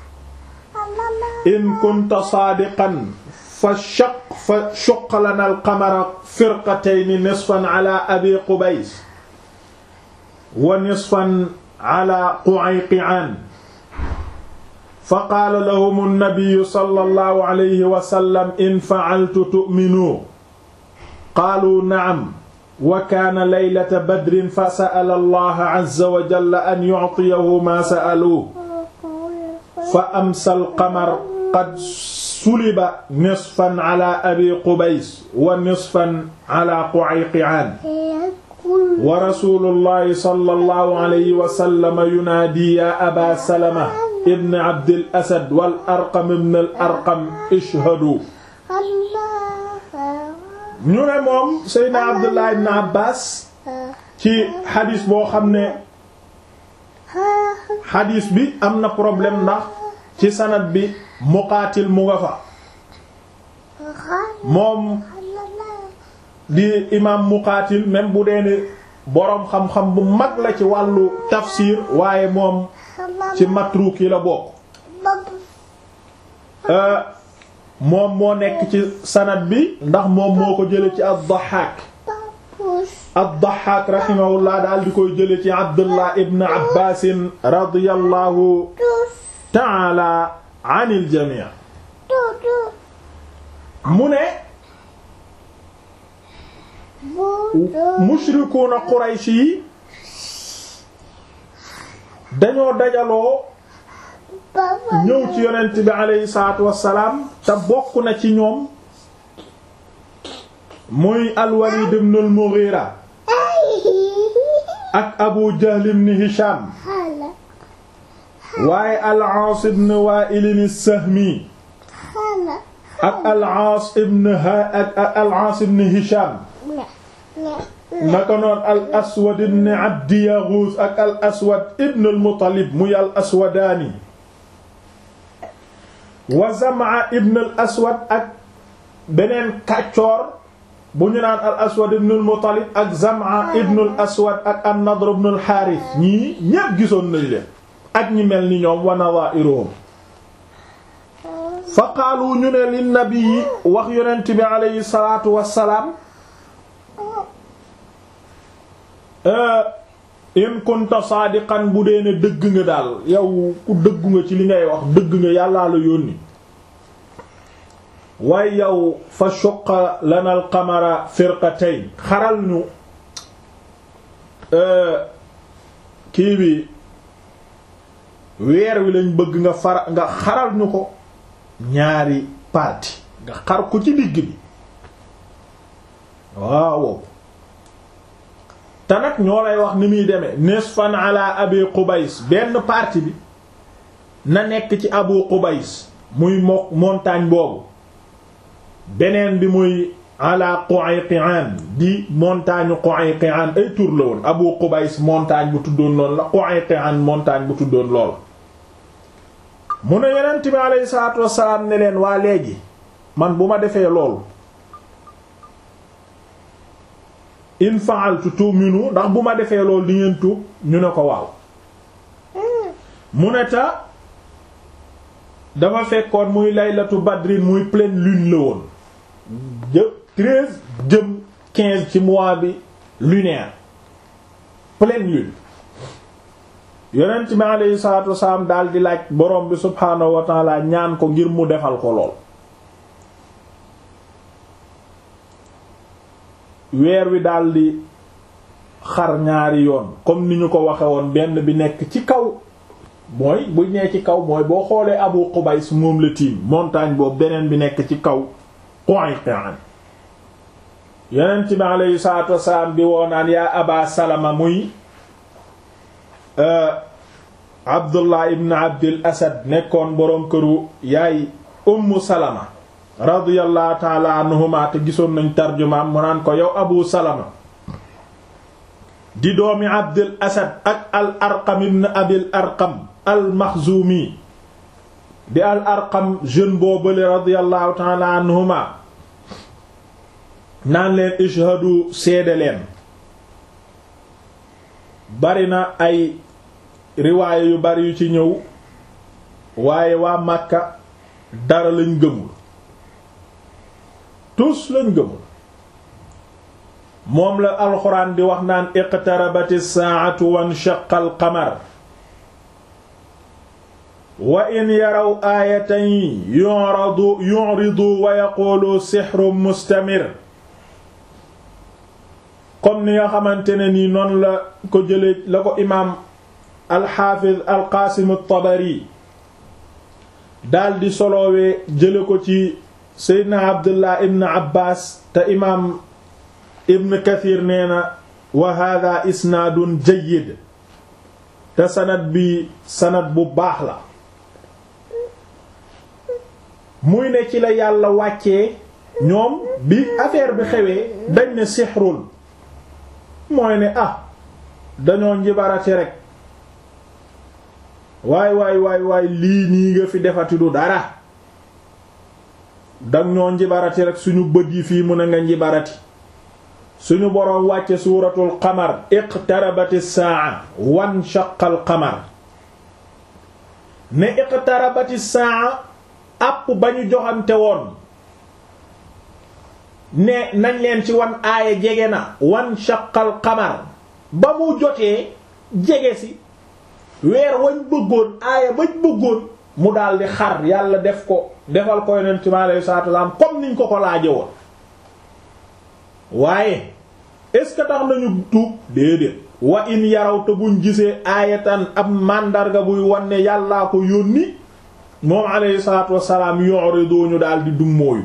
in kunta saadiqan fa shaq fa shuq lana alqamara firqatayni nisfan ala abi qubays wa nisfan ala qu'ayqi'an fa qaala lahum annabiyu sallallahu alayhi wa sallam in fa'altu tu'minu qaalu na'am wa kaana laylata badrin fa sa'ala allaha azza wa jalla an yu'tiyahu maa sa'aluhu fa amsa al-qamar qad suliba nisfan ala abi qubays wa nisfan ala qu'ayqi'aan wa rasuulullahi sallallahu alayhi wa sallam yunaadi yaa abaa salama ibn abdil asad wal arqam ibn al arqam ishhadu ñu ne moom Seydina Abdullah ibn Abbas ci xadis boo xam ne xadis bi am na problème ndax ci sanad bi Muqaatil mu nga fa moom di imaam Muqaatil même bu dee ne boroom xam-xam bu mag la ci wàllu tafsir waaye moom ci matruuk yi la bokk moom moo nekk ci sanad bi ndax moom moo ko jële ci ad-Dahhaak ad-Dahhaak rahimahullah daal di koy jële ci Abdullah ibn Abbas radiyallahu ta'ala anil jami' mu ne mushrikuuna Quraysh yi dañoo dajaloo ñëw ci yonent bi aleyhi salaatu wassalaam te bokk na ci ñoom muy al-Walid ibn al-Mughira ak Abu Jahl ibn Hisham waaye al-Aas ibn Wa'il as-Sahmi ak al-Aas ibn ak al-Aas ibn Hisham naka noon al-Aswad ibn Abd Yaghuth ak al-Aswad ibn al-Muttalib muy al-Aswadaani wa Zam'a ibn al aswad ak beneen kàccoor bu ñu naan al aswad ibn al muttalib ak zam'a ibn al aswad ak an nadr ibn al harith ñii ñépp gisoon nañ leen ak ñi mel ni ñoom wa nadha'iruhum fa qaalu ñu ne lin nabii wax yonent bi aleyhi salaatu wassalaam in kunta saadiqan bu dee ne dëgg nga daal yow ku dëggu nga ci li ngay wax dëgg nga yàllaa la yónni waaye yow fa shuqqa lana al qamara firqatayn xaral ñu kii bi weer wi lañ bëgg nga fara nga xaral ñu ko ñaari parti nga xar ko ci digg bi waaw te nag ñoo lay wax ni muy demee nisfan ala abi qubays benn partie bi na nekk ci abu qubays muy mo montagne boobu beneen bi muy ala Qu'ayqi'an di montagne Qu'ayqi'an ay tur la woon abu qubays montagne bu tuddoon lool la Qu'ayqi'an montagne bu tuddoon lool mu ne yonent bi aleyhi salaatu wassalaam ne leen waa léegi man bu ma defee loolu in fa'altu tu'minu ndax bu ma defee loolu di ngeen tuub ñu ne ko waaw mu ne ta dafa fekkoon muy laylatu badrin muy pleine lune la woon jë treize jëm quinze ci mois bi lunaire pleine lune yonent bi aleyhi salaatu wasalaam daal di laaj borom bi subhaanahu wa taala ñaan ko ngir mu defal ko lool weer wi daal di xar ñaari yoon comme ni ñu ko waxe woon benn bi nekk ci kaw mooy bu ñee ci kaw mooy boo xoolee Abu Qubays moom la tiim montagne boobu beneen bi nekk ci kaw Qu'ayqi'an yonent bi aleyhi salaatu wasalaam di woonaan yaa Aba Salama muy Abdullah ibn Abdil Asad nekkoon boroom këru yaay Ummu Salama radiyallahu taala anhuma te gisoon nañ tarjumaam mu naan ko yow Abu Salama di doomi Abdil Asad ak al Arqam ibn Abil Arqam al Maxzumi di al Arqam jeune boobale radiyallahu taala anhuma naan leen ishhadu seede leen bari na ay riwaaya yu bari yu ci ñëw waaye waa Makka dara lañ gëmul tous lañ gëmul moom la alxuraan di wax naan iqtarabati saa'atu wanshaqa al-qamar wa in yaraw aayatan yu'radu yu'ridu wa yaqulu sihrun mustamir comme ni nga xamante ne nii noonu la ko jëlee la ko imaam alxaafiz alqaasim at-tabari daldi solowee jële ko ci seydna abdullah ibn abbas te imaam ibn kathir nee na wa hada isnaadun jayyid te sanad bi sanad bu baax la muy ne ci la yàlla wàccee ñoom bi affaire bi xewee dañ ne sixrul mooy ne ah dañoo njibarati rek waay waay waay waay lii nii nga fi defati du dara dang ñoo njibarati rek suñu bët yi fii mu ne nga njibarati suñu boroom wàcce suuratul qamar iqtarabati saa wan shaqal qamar ne iqtarabati saa àpp ba ñu joxante woon ne nañ leen ci wan aaya jege na wan shaqal qamar ba mu jotee jege si weer wañ bëggoon aaya bañ bëggoon mu daldi xar yàlla def ko defal ko yonent mi alayhi salaatu wasallam comme niñ ko ko laaje woon waaye est-ce que tax nañu tuub déedéet wa in yaraw te buñ gisee aayatan ab màndarga buy wanne yàllaa ko yónni moom alayhi salaatu wassalaam yu'ridu ñu daldi dummóoyu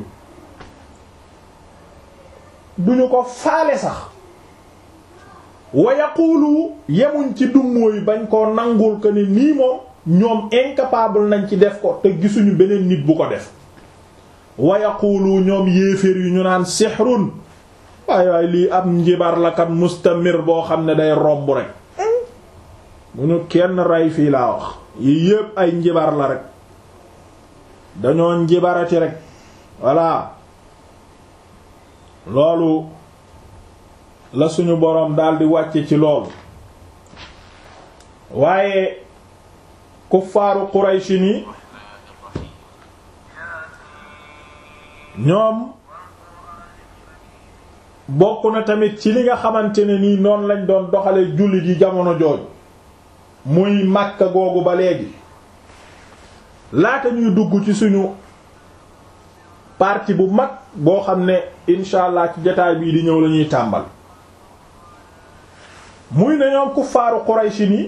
duñu ko faale sax wa yaqulu yemuñ ci dummóoyu bañ koo nangul ko ni nii moom ñoom incapable nañ ci def ko te gisuñu beneen nit bu ko def wa yaqulu ñoom yéeféer yu ñu naan sihrun waay waay lii ab njibar la kat mustamir boo xam ne day romb rek bu ñu kenn rey fii laa wax yi yépp ay njibar la rek dañoo njibarati rek voilà loolu la suñu boroom daldi wàcce ci loolu waaye kuffaaru Qurayshi ni ñoom bokk na tamit ci li nga xamante ne nii noonu lañ doon doxale jullit yi jamono jooju muy Makka googu ba léegi laata ñuy dugg ci suñu partie bu mag boo xam ne incha allah ci jotaay bii di ñëw la ñuy tàmbal muy ne ñoom kuffaaru Qurayshi ni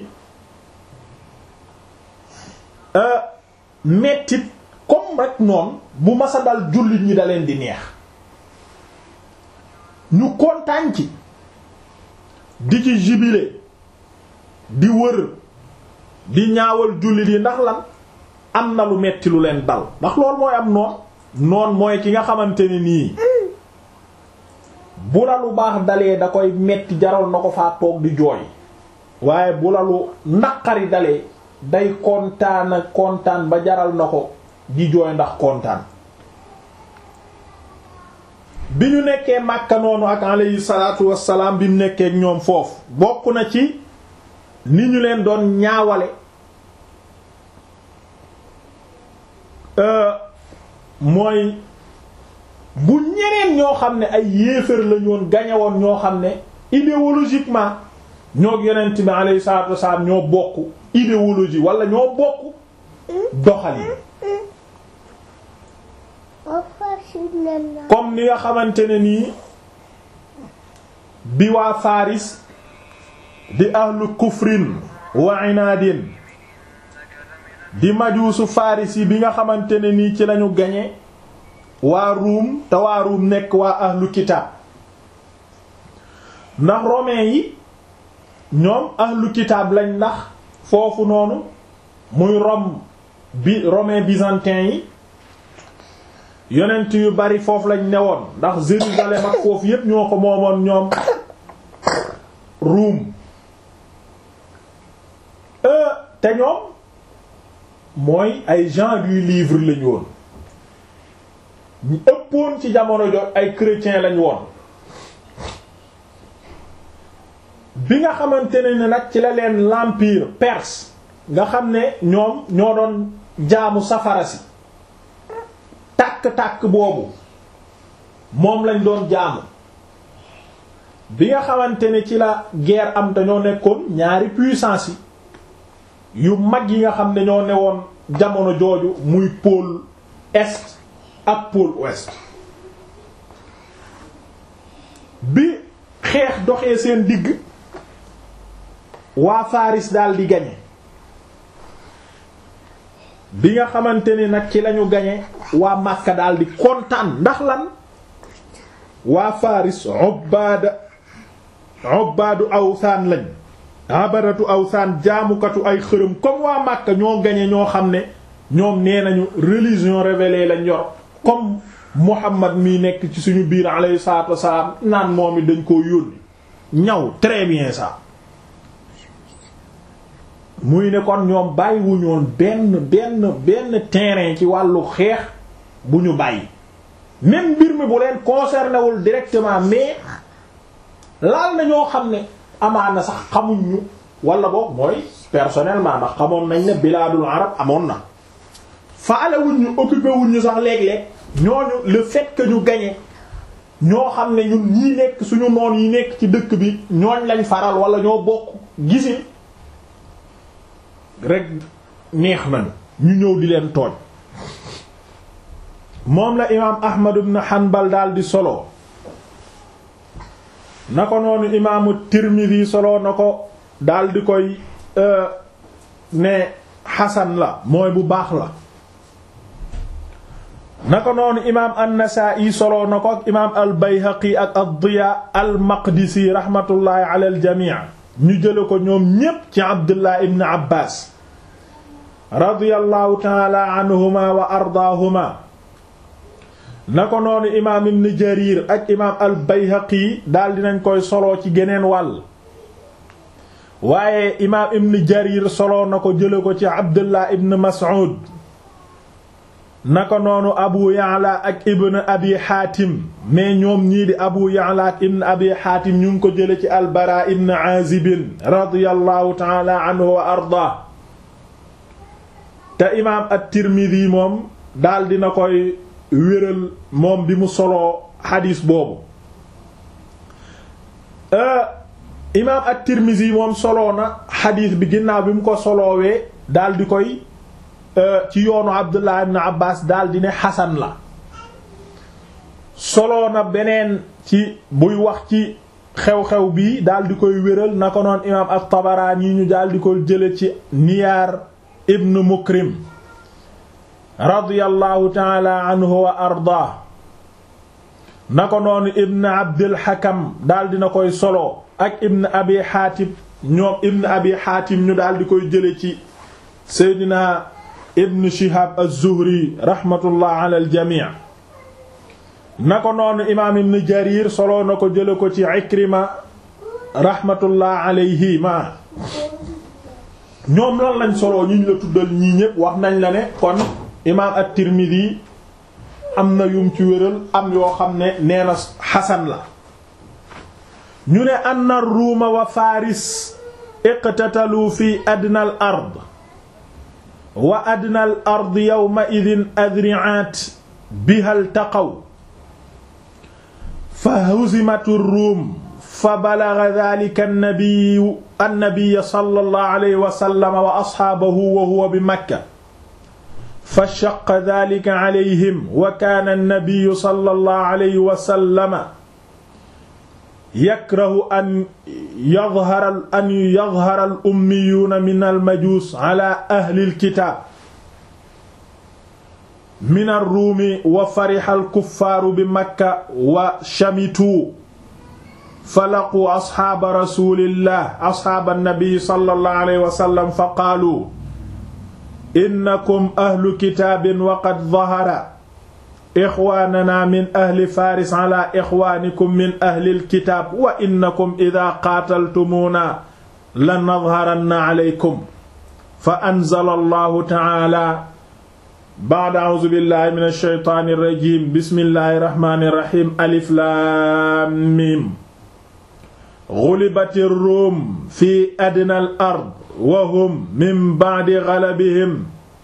mettit comme rek noonu bu masa dal jullit ñi da leen di neex ñu kontaan ci di ci jubilé di wër di ñaawal jullit yi ndax lan am na lu metti lu leen dal ndax loolu mooy am noon noon mooy ki nga xamante ne nii bu la lu baax dalee da koy metti jaral na ko faa toog di jooy waaye bu la lu naqari dalee day kontaan kontaan ba jaral na ko di jooy ndax kontaan bi ñu nekkee Makka noonu ak alayhi salaatu wassalaam bi mu nekkee ñoom foofu bokk na ci ni ñu leen doon ñaawale mooy bu ñeneen ñoo xam ne ay yéefar lañu woon gañewoon ñoo xam ne idéologiquement ñoo yonent bi alayhi salaatu wassalaam ñoo bokk idéologie wala ñoo bokk doxalin comme ni nga xamante ne nii bi waa Faris di ahlu kufrin wa inaadin di majuusu Faris yi bi nga xamante ne nii ci lañu gañe waa Ruum te waa Ruum nekk waa ahlu kitaab ndax romain yi ñoom ahlu kitaab lañ ndax foofu noonu muy Rome bi romain byzantin yi yonent yu bari foofu lañ newoon ndax Jérusalem ak foofu yépp ñoo ko moomoon ñoom Ruum te ñoom mooy ay gens du livre lañu woon ñu ëppoon ci jamono jot ay chrétiens lañ woon bi nga xamante ne ni nag ci la leen l'empire perse nga xam ne ñoom ñoo doon jaamu safara si tàkk-tàkk boobu moom lañ doon jaamu bi nga xamante ne ci la guerre am te ñoo nekkoon ñaari puissance yi yu mag yi nga xam ne ñoo newoon jamono jooju muy pôle est ak pôle ouest bi xeex doxee seen digg waa Faris daal di gañe bi nga xamante ni nag ci lañu gañe waa Makka daal di kontaan ndax lan waa Faris ubbaada ubbaadu awsaan lañ abadatu awsaan jaamukatu ay xërëm comme waa Makka ñoo gañe ñoo xam ne ñoom nee nañu religion révélée lañ yor comme Muhammad mi nekk ci suñu biir alayhi salaatu wassalaam naan moom it dañ koo yónni ñaw très bien ça muy ne kon ñoom bàyyiwuñoon benn benn benn terrain ci wàllu xeex bu ñu bàyyi même mbir mi bu leen concerné wul directement mais laal na ñoo xam ne amaana sax xamuñ ñu wala boog mooy personnellement ndax xamoon nañ ne bilaadul arab amoon na faale wuñ ñu occupé wuñ ñu sax léeg-léeg ñooñu le fait que ñu gagné ñoo xam ne ñun ñii nekk suñu noon yi nekk ci dëkk bi ñooñ lañ faral wala ñoo bokk gisin rek neex nañu ñu ñëw di leen tooñ moom la imaam Ahmad ibn Hanbal daal di solo na ko noonu imaamu Tirmidhi solo na ko daal di koy ne xasan la mooy bu baax la na ko noonu imaam An-Nasa'i solo na ko ak imaam al-Bayhaqi ak ad-Diya al-Maqdisi rahmatullahi ala al-jami' ñu jële ko ñoom ñépp ci Abdullah ibn Abbas radiyallahu ta'ala anhuma wa ardaahuma na ko noonu imaam ibn Jarir ak imaam al-Bayhaqi daal dinañ koy solo ci geneen wàll waaye imaam ibn Jarir solo na ko jële ko ci Abdullah ibn Mas'ud naka noonu abu ya'la ak ibn abi xaatim mais ñoom ñii di abu ya'la ak ibn abi xaatim ñu ngi ko jële ci albara ibn azibin radiyallahu taala anhu wa arda te imaam at-tirmidhi moom daal dina koy wéral moom bi mu soloo xadiis boobu imaam at-tirmidhi moom soloo na xadiis bi ginnaaw bi mu ko soloowee daal di koy ci yoonu abdullah ibn abbas daal di ne xasan la soloo na beneen ci buy wax ci xew-xew bi daal di koy wéral na ko noon imaam at-Tabaraani ñu daal di koy jële ci Niyaar ibn Mukrim radiyallahu taala anhu wa ardaa na ko noonu ibn Abdul Hakam daal dina koy solo ak ibn Abi Xaatim ñoom ibn Abi Xaatim ñu daal di koy jële ci Seydina ibn Shihab az-Zuhri rahmatullah ala al-jamii na ko noonu imaam ibn Jarir solo na ko jële ko ci Ikrima rahmatullah alayhi ma ñoom lan lañ solo ñu ñu la tuddal ñii ñépp wax nañ la ne kon imaam at-Tirmidhi am na yum ci wéral am yoo xam ne nee na xasan la ñu ne anna ruuma wa faris iqtatalu fi adna al ard wa adna al ard yawma idin adri'at biha iltaqaw fa huzimatu ruum fa balagha dhalika an-nabiyyu an-nabiyyu sallallahu alayhi wa sallam wa ashaabahu wa huwa bi makka fa shaqqa dhalika alayhim wa kaana an-nabiyyu sallallahu alayhi wa sallam yakrahu an yadhhara an yadhhara al-ummiyuuna min al-majuus ala ahli al-kitaab min ar-ruumi wa fariha al-kuffaaru bi makka wa shamituu falaquu asxaaba rasulillah asxaaba nabi sallallahu alayhi wa sallam fa qaalu innakum ahlu kitaabin wa qad dahara ixwaanana min ahli faris ala ixwaanikum min ahli alkitaab wa innakum idaa qaataltumuuna la nadharanna alaykum fa anzala allahu taala ba'da a'uuzu billahi min alsheytaani alrajim bismillahi irrahmani irrahim alif laam miim gulibati ruum fi adna al ard wa hum min ba'di galabihim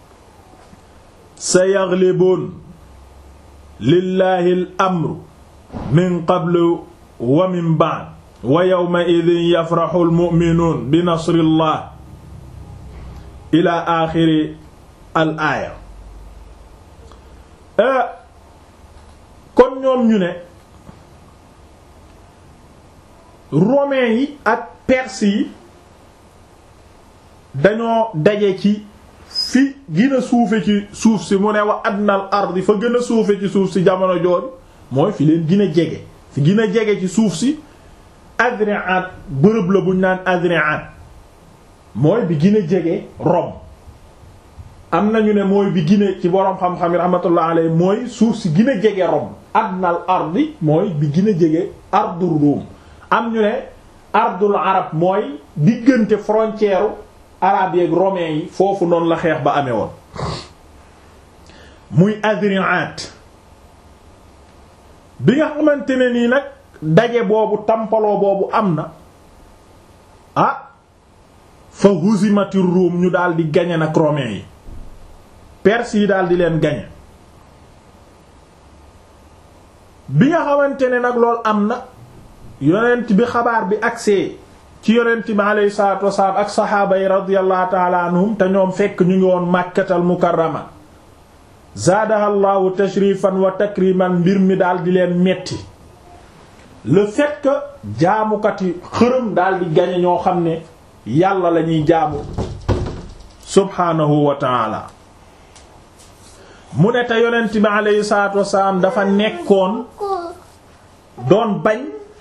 sayaglibuun lillahi al amru min qablu wa min ba'd wa yawma idin yafraxu al mu'minuun bi nasrillah ila aaxiri al aaya kon ñoom ñu ne romains yi ak perses yi dañoo daje ci fi gën a suufe ci suuf si mu ne wa adnal ardi fa gën a suufe ci suuf si jamono jooju mooy fi leen gën a jege fi gën a jege ci suuf si Adriat bërëb la buñ naan Adriat mooy bi gën a jege Rome am nañu ne mooy bi gën a ci boroom xam-xam yi rahmatullah alayhi mooy suuf si gën a jege Rome adnal ardi mooy bi gën a jege ardur Rum am ñu ne ardul arab mooy diggante frontière arabe yeeg romain yi foofu noonu la xeex ba amee woon muy Adriat bi nga xamante ne nii nag daje boobu tampaloo boobu am na ah fa huzimati Rum ñu daal di gañe nag romain yi perse yi daal di leen gañe bi nga xamante ne nag loolu am na yonent bi xabaar bi agsee ci yonent bi alayhi salaatu wasalaam ak saxaaba yi radiyallahu taala anhum te ñoom fekk ñu ngi woon màkkatal mukarrama zaadaha llahu tashrifan wa takriman mbir mi daal di leen metti le fait que jaamukati xërëm daal di gañe ñoo xam ne yàlla la ñuy jaamu subhaanahu wa taala mu ne te yonent bi alayhi salaatu wasalaam dafa nekkoon doon bañ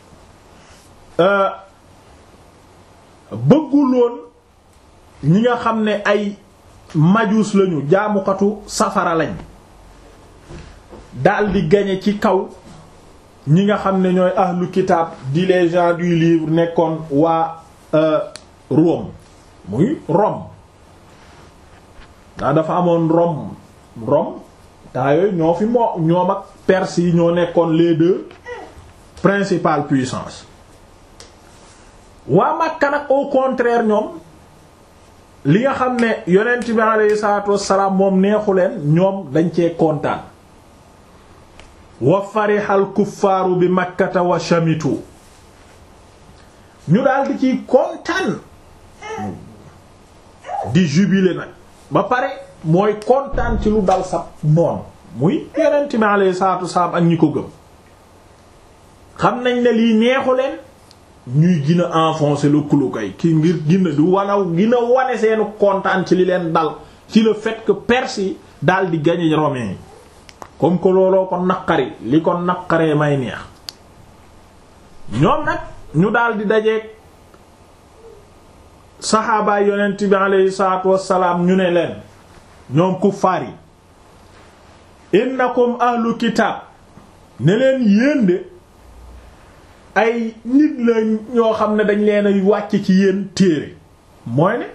bëgguloon ñi nga xam ne ay majuus lañu jaamukatu safara lañ daldi gañe ci kaw ñi nga xam ne ñooy ahlu kitaab di les gens du livre nekkoon waa Rome muy Rome daa dafa amoon Rome Rome temps yooyu ñoo fi moo ñoom ak Perse yi ñoo nekkoon les deux principales puissances waa Makka nag au contraire ñoom li nga xam ne yonent bi alayhi salaatu wassalaam moom neexu leen ñoom dañ cee kontaan wa farihal kuffaaru bi makkata wa shamitu ñu daal di ciy kontaan di jubilé nag ba pare mooy kontaan ci lu dal sa noonu muy yonent bi alayhi salaatu wassalaam ak ñi ko gëm xam nañ ne lii neexu leen ñuy gën a enfoncer le clou kay ki ngir gën a du wanaw gën a wane seenu kontaan ci li leen dal ci le fait que Perse yi daal di gagner romains yi comme que looloo ko naqari li ko naqaree may neex ñoom nag ñu daal di dajeeg saxaabaay yonent bi aleyhi salaatu wassalaam ñu ne leen ñoom kuffaar yi innakum ahlu kitaab ne leen yéen de ay nit la ñoo xam ne dañ leen ay wàcc ci yéen téere mooy ne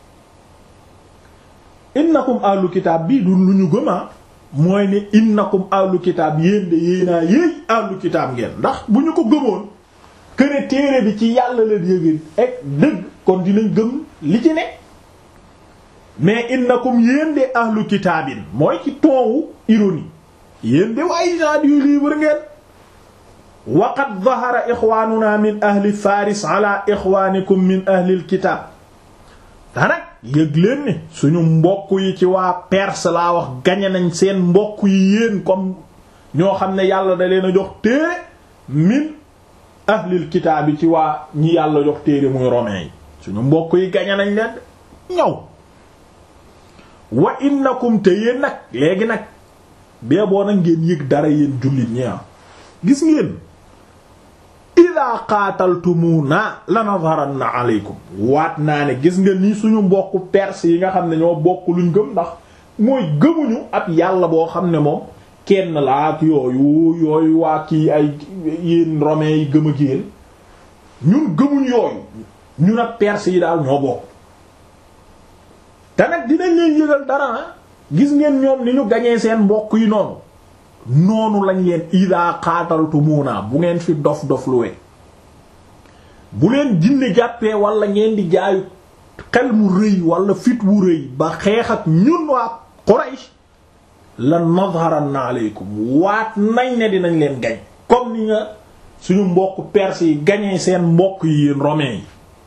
innakum ahlu kitaab bii du lu ñu gëmaa mooy ne innakum ahlu kitaab yéen de yéenaa yéey ahlu kitaab ngeen ndax bu ñu ko gëmoon këne téere bi ci yàlla leen yëgéen ek dëgg kon dinañ gëm li ci ne mais innakum yéen de ahlu kitaabin mooy ci toowu ironie yéen de waaye gens du livre ngeen waqad zahara ixwaanuna min ahli faris ala ixwaanikum min ahlil kitaab danak yëg leen ni suñu mbokk yi ci waa Perse laa wax gañe nañ seen mbokk yi yéen comme ñoo xam ne yàlla da leen a jox téere min ahlil kitaab yi ci waa ñi yàlla jox téere muy romain yi suñu mbokk yi gañe nañ leen ñëw wa innakum te yéen nag léegi nag bee boo nag ngeen yëg dara yéen jullit ñi gis ngeen ida qaataltumuna lanadharanna aleykum waat naa ne gis nga nii suñu mbokku perse yi nga xam ne ñoo bokk luñ gëm ndax mooy gëmuñu ab yàlla boo xam ne moom kenn la ak yooyu yooyu waa kii ay yéen romains yi gëm ak yéen ñun gëmuñ yooyu ñun ak perse yi daal ñoo bokk te nag dinañ leen yëgal dara na gis ngeen ñoom ni ñu gañee seen mbokk yi noonu noonu lañ leen ida xaataltumuuna bu ngeen fi dof dof luwe bu leen jinne jàppee wala ngeen di jaayu xel mu rëy wala fit wu rëy ba xeex ak ñun waa Quraysh la nadharanna aleykum waat nañ ne dinañ leen gañ comme ni nga suñu mbokk perse yi gañee seen mbokk yi yéen romains yi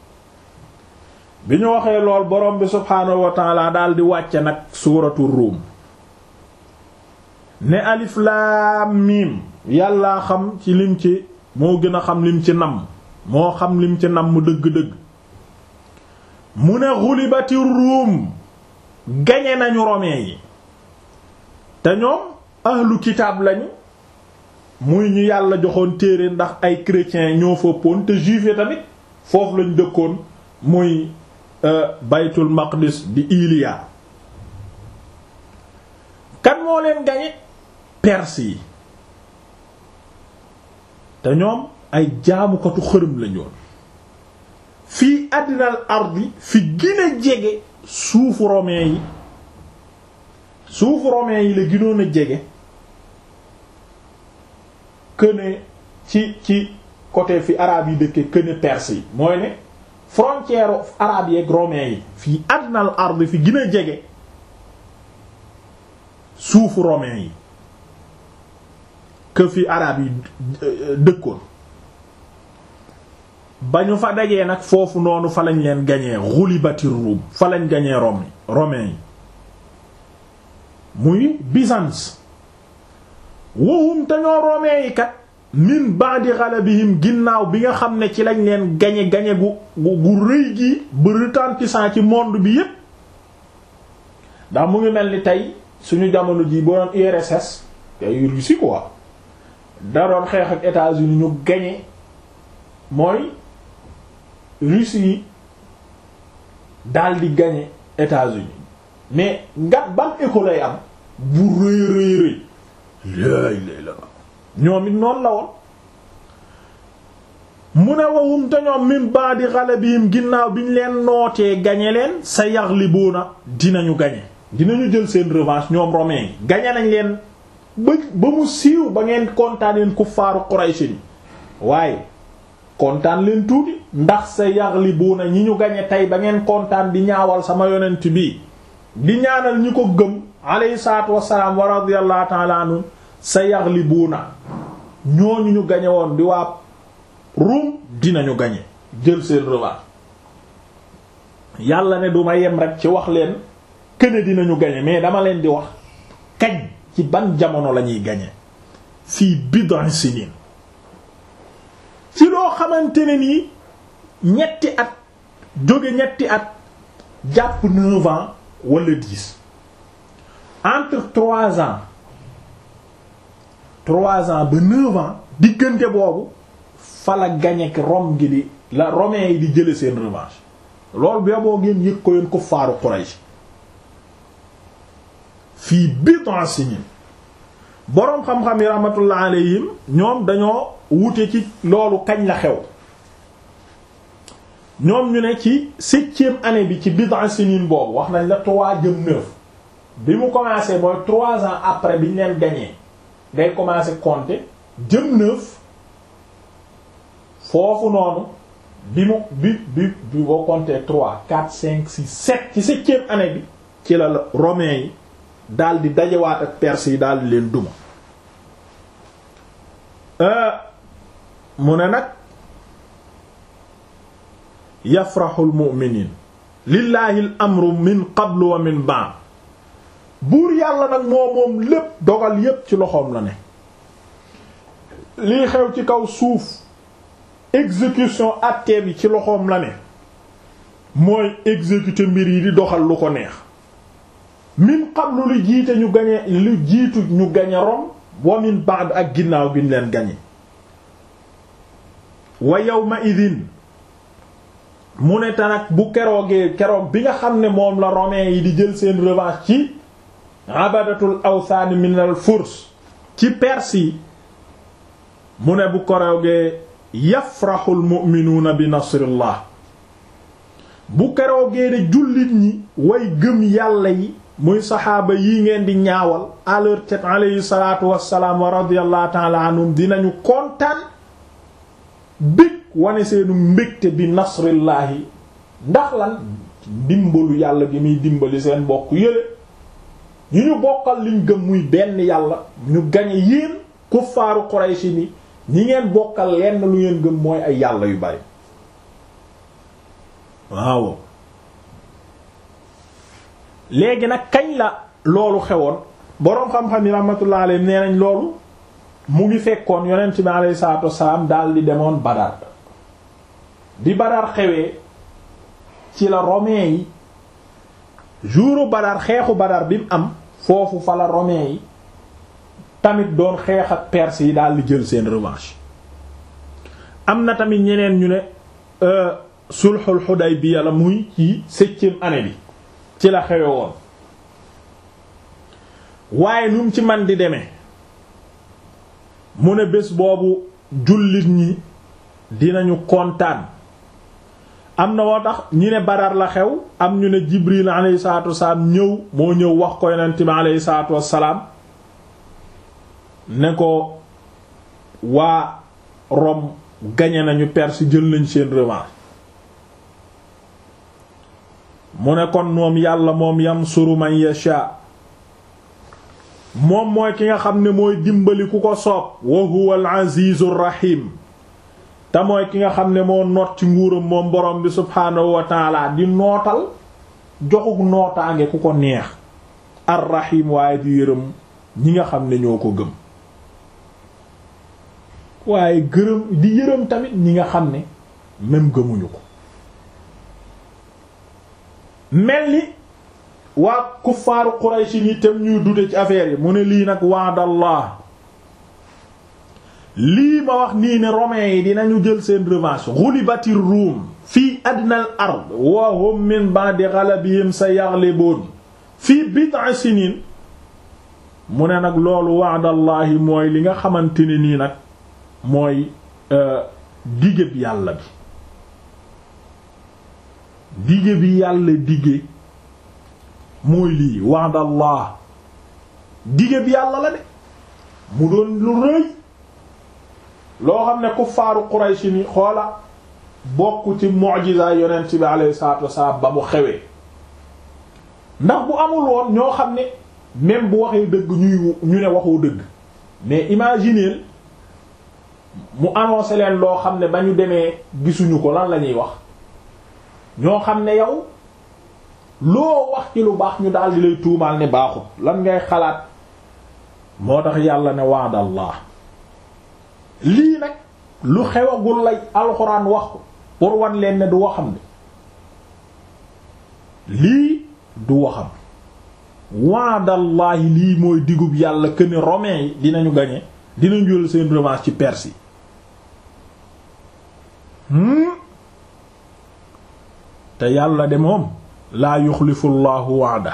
bi ñu waxee lool borom bi subhaanahu wa taala daal di wàcce nag suuratu Ruum ne alif laam miim yàllaa xam ci lim ci moo gën a xam lim ci namm moo xam lim ci namm dëgg-dëgg mu ne xulibati ruum gañe nañu romain yi te ñoom ahlu kitaab lañu muy ñu yàlla joxoon téere ndax ay chrétiens ñoo fëppoon te juif yi tamit foofu lañ dëkkoon muy baytul maqdis di Iliya kan moo leen gañe perse yi te ñoom ay jaamukatu xërëm lañu woon fii àddinal ardi fi gën a jege suufu romain yi suufu romain yi la gënoon a jege këne ci ci côté fi arabe yi dëkke këne perse yi mooy ne frontière arabe yi ak romain yi fii àddinal ardi fi gën a jege suufu romain yi que fi arab yi dëkkoon ba ñu fa dajee nag foofu noonu fa lañ leen gañee xulibati Rum fa lañ gañee Rome romain yi muy Byzance wahum te ñoo romain yi kat min ba'di ghalabihim ginnaaw bi nga xam ne ci lañ leen gañe gañe gu gu rëy gi ba retentissant ci monde bi yépp ndax mu ngi mel ni tey suñu jamono ji boo doon URSS ay Russie quoi da doon xeex ak États-Unis ñu gañe mooy Russie yi daal di gañe États-Unis mais nga ban écho lay am bu rëy rëy rëy laay lay la ñoom it noonu la woon mu ne wawum te ñoom min ba'di ghalabihim ginnaaw bi ñu leen nootee gañe leen sa yaghlibuuna dinañu gañe dinañu jël seen revanche ñoom romains yi gañe nañ leen ba ba mu siiw ba ngeen kontaan leen kuffaaru Quraysh ni waaye kontaan leen tuuti ndax sa yaghlibuuna ñi ñu gañe tey ba ngeen kontaan di ñaawal sama yonent bi di ñaanal ñi ko gëm alayhi salaatu wassalaam wa radiyallahu ta'ala anhu sa yaghlibuuna ñooñu ñu gañe woon di waa Rum dinañu gañe jël seen revanche yàlla ne duma yem rek ci wax leen këne dinañu gañe mais dama leen di wax kañ ci ban jamono lañuy gañe fii bid'i sinin ci loo xamante ne nii ñetti at jóge ñetti at jàpp neuf ans wala dix entre trois ans trois ans ba neuf ans diggante boobu fa la gañe Rome gi di la romains yi di jële seen revanche loolu bi boo ngeen yëg ko yéen ko faaru Quraysh fii bid'a sinin boroom xam-xam yi rahmatullah alayhim ñoom dañoo wute ci loolu kañ la xew ñoom ñu ne ci septième année bi ci bid'a sinin boobu wax nañ la trois jëm neuf bi mu commencé mooy trois ans après bi ñu leen gañee day commencé compter jëm neuf foofu noonu bi mu bi bi bi boo compter trois quatre cinq six sept ci septième année bi ci la la romains yi daal di dajewaat ak perse yi daal di leen duma mu ne nag yafraxul mu'miniin lillaahi al amru min qablu wa min ba'd buur yàlla nag moo moom lépp dogal yépp ci loxoom la ne lii xew ci kaw suuf exécution acte bi ci loxoom la ne mooy exécuter mbir yi di doxal lu ko neex min qablu lu jiite ñu gañe lu jiitu ñu gañe Rom wa min ba'd ak ginnaaw bi ñu leen gañe wa yawma idin mu ne tanak bu keroogee keroog bi nga xam ne moom la romains yi di jël seen revanche ci abadatul awthan min al furs ci perse yi mu ne bu keroogee yafraxul mu'minuuna bi nasrillah bu keroogee de jullit ñi way gëm yàlla yi muy saxaaba yi ngeen di ñaawal à leur tête alayhi salaatu wassalaam wa radiyallahu ta'ala anhum dinañu kontaan bég wane seenu mbégte bi nasrillaahi ndax lan dimbalu yàlla gi muy dimbali seen bokk yële ñu ñu bokkal liñ gëm muy benn yàlla ñu gañe yéen kuffaaru Quraysh ni ñi ngeen bokkal lenn lu ngeen gëm mooy ay yàlla yu bari waaw léegi nag kañ la loolu xewoon boroom xam-xam yi rahmatullah alayhi nee nañ loolu mu ngi fekkoon yonent bi alayhi salaatu wassalaam daal di demoon Badar di Badar xewee ci la romains yi jouru Badar xeexu Badar bi mu am foofu fa la romains yi tamit doon xeex ak perse yi daal di jël seen revanche am na tamit ñeneen ñu ne sulhul Hudaybiya la muy ci septième année bi ci la xewe woon waaye nu mu ci man di demee mu ne bés boobu jullit ñi dinañu kontaan am na woo tax ñi ne Badar la xew am ñu ne Jibril alayhi salaatu wassalaam ñëw moo ñëw wax ko yonent bi alayhi salaatu wassalaam ne ko waa Rome gañe nañu Perse jël nañ seen revanche mu ne kon moom yàlla moom yansuru man yasha moom mooy ki nga xam ne mooy dimbali ku ko soob wa huwa al azizur rahim te mooy ki nga xam ne moo noot ci nguuram moom borom bi subhaanahu wa taala di nootal joxuk nootaange ku ko neex ar rahim waaye di yërëm ñi nga xam ne ñoo ko gëm waaye gërëm di yërëm tamit ñi nga xam ne même gëmuñu ko mel ni waa kuffaaru Quraysh ni tam ñuy dute ci affaire yi mu ne lii nag wa'dallah lii ma wax nii ne romains yi dinañu jël seen revanche ghulibatir Rum fii adnal ard wa hum min ba'di ghalabihim sayaghlibun fii bid'i sinin mu ne nag loolu wa'dallahi mooy li nga xamante ne nii nag mooy dige bi yàlla bi dige bi yàlla dige mooy lii wa'dallah dige bi yàlla la de mu doon lu rëy loo xam ne kuffaaru Quraysh ni xoola bokk ci mu'jiza yonent bi alayhi salaatu wasalaam ba mu xewee ndax bu amul woon ñoo xam ne même bu waxee dëgg ñuy ñu ne waxoo dëgg mais imaginez mu annoncé leen loo xam ne ba ñu demee gisuñu ko lan la ñuy wax ñoo xam ne yow loo wax ci lu baax ñu daal di lay tuumaal ne baaxut lan ngay xalaat moo tax yàlla ne waadallah lii nag lu xewagul lay alxuraan wax ko pour wan leen ne du waxam ne lii du waxam waadallahi lii mooy digub yàlla que ne romains yi dinañu gañe dinañu jël seen revanche ci Perse yi te yàlla de moom laa yuxlifu llahu waada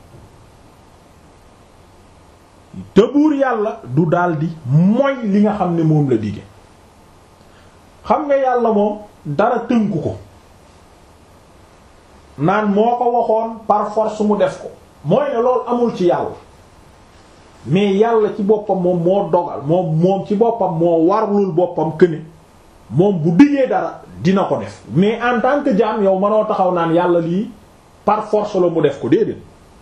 te buur yàlla du daldi mooy li nga xam ne moom la dige xam nga yàlla moom dara tënku ko naan moo ko waxoon par force mu def ko mooy ne loolu amul ci yàlla mais yàlla ci boppam moom moo dogal moom moom ci boppam moo warlul boppam këne moom bu diggee dara dina ko def mais en tant que jaam yow mënoo taxaw naan yàlla lii par force la mu def ko déedéet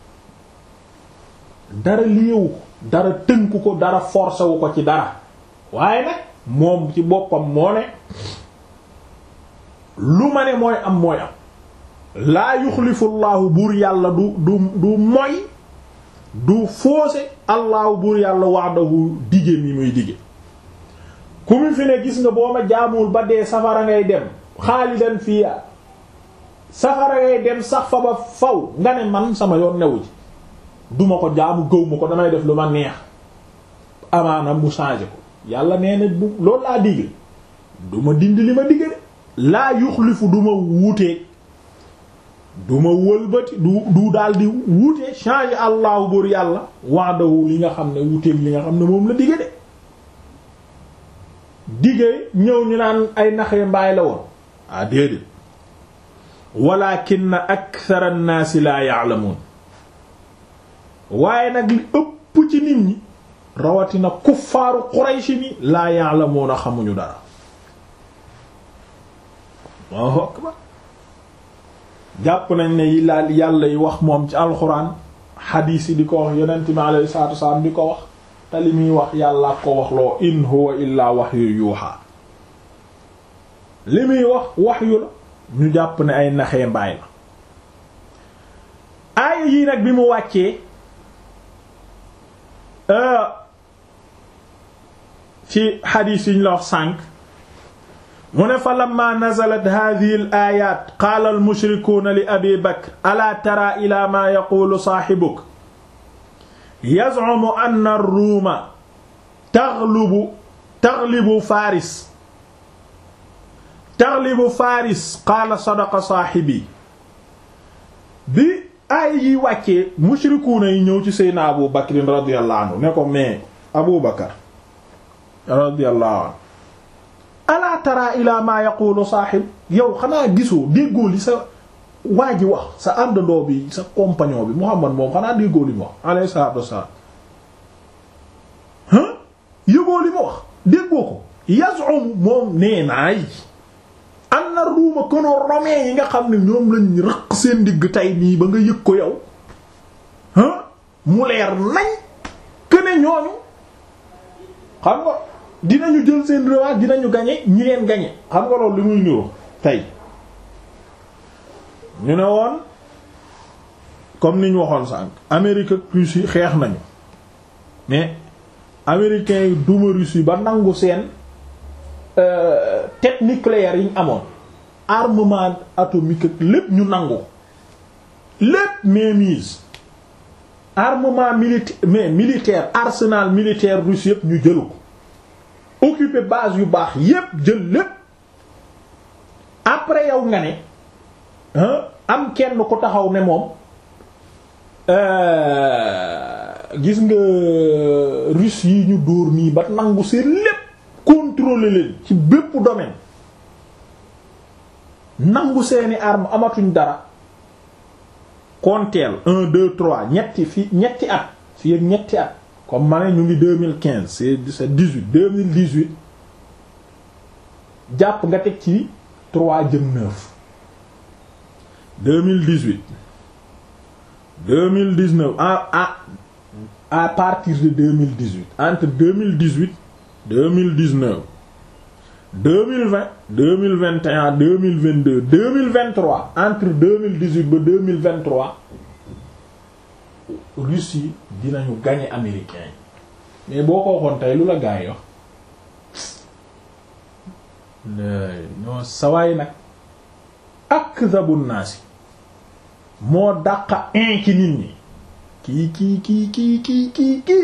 dara liyewu ko dara tënku ko dara forcé wu ko ci dara waaye nag moom ci boppam moo ne lu ma ne mooy am mooy am laa yuxlifu llaahu buur yàlla du du du moy du foose allaahu buur yàlla wa'dahu dige mi muy dige ku mu fi ne gis nga boo ma jaamul ba dee safara ngay dem xaalidan fiya safara ngay dem sax fa ba faw nga ne man sama yoon newu ci duma ko jaamu gëw ma ko damay def lu ma neex amaana mu changé ko yàlla nee na bu loolu laa digge du ma dindi li ma digge de laa yuxlifu du ma wuuteeg du ma wëlbati du du daal di wuute changé allahu buur yàlla wa'dahu li nga xam ne wuuteeg li nga xam ne moom la digge de digge ñëw ñu naan ay naxee mbaay la woon ah déedéet walakin akthara an-naasi laa ya'lamuun waaye nag li ëpp ci nit ñi rawatina kuffaaru Quraysh ni laa ya'lamuuna xamuñu dara Allahu akbar jàpp nañ ne yi laal yàlla yi wax moom ci alxuraan xadiis yi di ko wax yonent mi alayhi salaatu wasalaam di ko wax te li muy wax yàlla ko wax loo in huwa illaa wahyu yuuhaa li muy wax wahyu la ñu jàpp ne ay naxee mbaay la aaya yii nag bi mu wàccee ci xadiis yi ñu la wax sànq mu ne fa lamma nazalat hadhihi al ayat qaala al mushrikuuna li abi bakr alaa tara ila maa yaquulu saaxibuk yaz'umu anna ar-ruuma taghlibu taghlibu faaris taghlibu faaris qaala sadaqa saaxibi bi aay yi wàccee mushrikuuna yi ñëw ci seydna abu bakrin radiyallahu anhu ne ko mais abu bakar radiyallahu anhu alaa tara ila ma yaqulu saaxib yow xanaa gisoo déggoo li sa waa ji wax sa àndandoo bi sa compagnon bi Muhammad moom xanaa déggoo li mu wax alayhi salaatu wassalaam ah yëgoo li mu wax déggoo ko yaz'um moom nee naay am na ruuma kono romain yi nga xam ne ñoom lañ rëq seen digg tey nii ba nga yëg ko yow ah mu leer nañ këne ñooñu xam nga dinañu jël seen revanche dinañu gañe ñi leen gañe xam nga loolu li muy niru tey ñu ne woon comme ni ñu waxoon sànq Amérique ak Russie xeex nañu mais américains yi duma Russie ba nangu seen tête nucléaire yi ñu amoon armement atomique ak lépp ñu nangu lépp mainmise armement militaire mais militaire arsenal militaire russe yépp ñu jëlu ko occuper base yu baax yépp jël lépp après yow nga ne am kenn ko taxaw ne moom gis nga russe yi ñu dóor nii ba nangu seen lépp contrôler leen ci bépp domaine nangu seeni arme amatuñ dara konteel un deux trois ñetti fi ñetti at fii ak ñetti at comme ma ne ñu ngi deux mille quinze c'est c'est dix-huit deux mille dix-huit jàpp nga teg ci trois jëm neuf deux mille dix-huit deux mille dix-neuf à à à partir de deux mille dix-huit entre deux mille dix-huit deux mille dix-neuf deux mille vingt deux mille vingt et un deux mille vingt-deux deux mille vingt-trois entre deux mille dix-huit ba deux mille vingt-trois Russie dinañu gagner américains yi mais boo ko waxoon tey lu la gaa yi wax ñoo sawaay nag akzabu naasi moo dàqa in ci nit ñi kii kii kii kii kii kii kii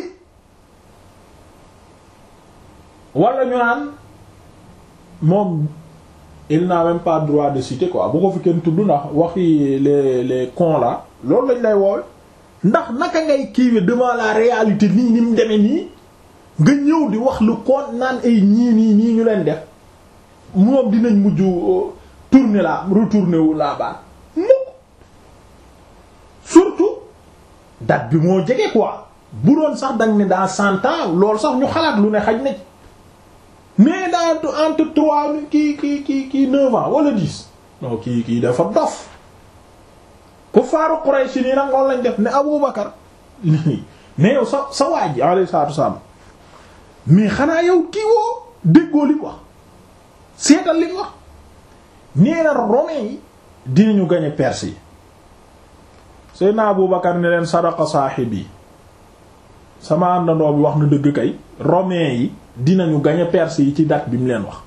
wala ñu naan moom il n'a même pas droit de citer quoi bu ko fi kenn tudd ndax waxi les les cons là loolu lañ lay woowe ndax naka ngay kiiwe devant la réalité nii ni mu demee nii nga ñëw di wax lu kon naan ay ñii nii nii ñu leen def moom dinañ mujj tourner la retourner wu la baat mukk surtout date bi moo jege quoi bu doon sax dañ ne dans cent ans loolu sax ñu xalaat lu ne xaj na ci mais dans entre trois kii kii kii kii neuf ans wala dix non kii kii dafa dof ku faaru Quraysh nii nag loolu lañ def ne Abu Bakar mais yow sa sa waa ji alayhi salaatu wasallam mais xanaa yow kii woo déggoo li wax seetal li wax nee na romains yi dinañu gañe Perse yi Seydina Abu Bakar ne leen sadaqa saahibi sama àndandoo bi wax na dëgg kay romains yi dinañu gañe Perse yi ci date bi mu leen wax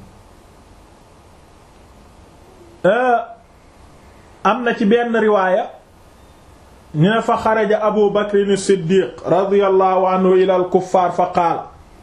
am na ci benn riwaaya ñu ne fa xaraja abu bakrin siddiq radiyallahu anhu ila al kuffaar fa qaala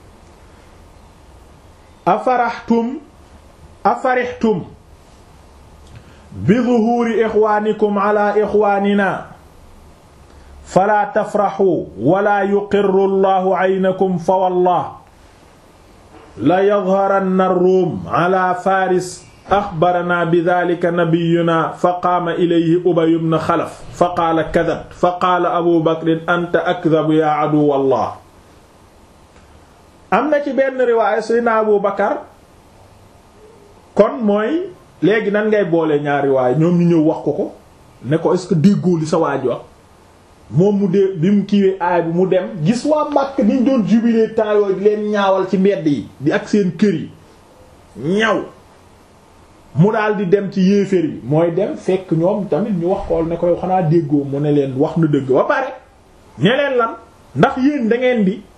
afaraxtum afarixtum bi zuhuuri ixwaanikum ala ixwaanina falaa tafraxuu wala yuqirru allahu aynakum fa wallah la yadharanna ar-ruum ala faris axbarana bi dalika nabiyuna fa qaama ilayhi ubay ibn xalaf fa qaala kadab fa qaala abu bakrin anta akdabu yaa aduwallah am na ci benn riwaaya sayna abu bakar kon mooy léegi nan ngay boole ñaar riwaaya ñoom ñu ñëw wax ko ko ne ko est-ce que déggoo li sa waaj wax moom mu dee bi mu kiiwee aay bi mu dem gis waa Makka niñ doon jubilee temps yooyu leen ñaawal ci mbedd yi di ak seen kër yi ñaw mu daal di dem ci yéeféer yi mooy dem fekk ñoom tamit ñu wax kool ne koy xanaa déggoo mu ne leen wax na dëgg ba pare ne leen lan ndax yéen da ngeen di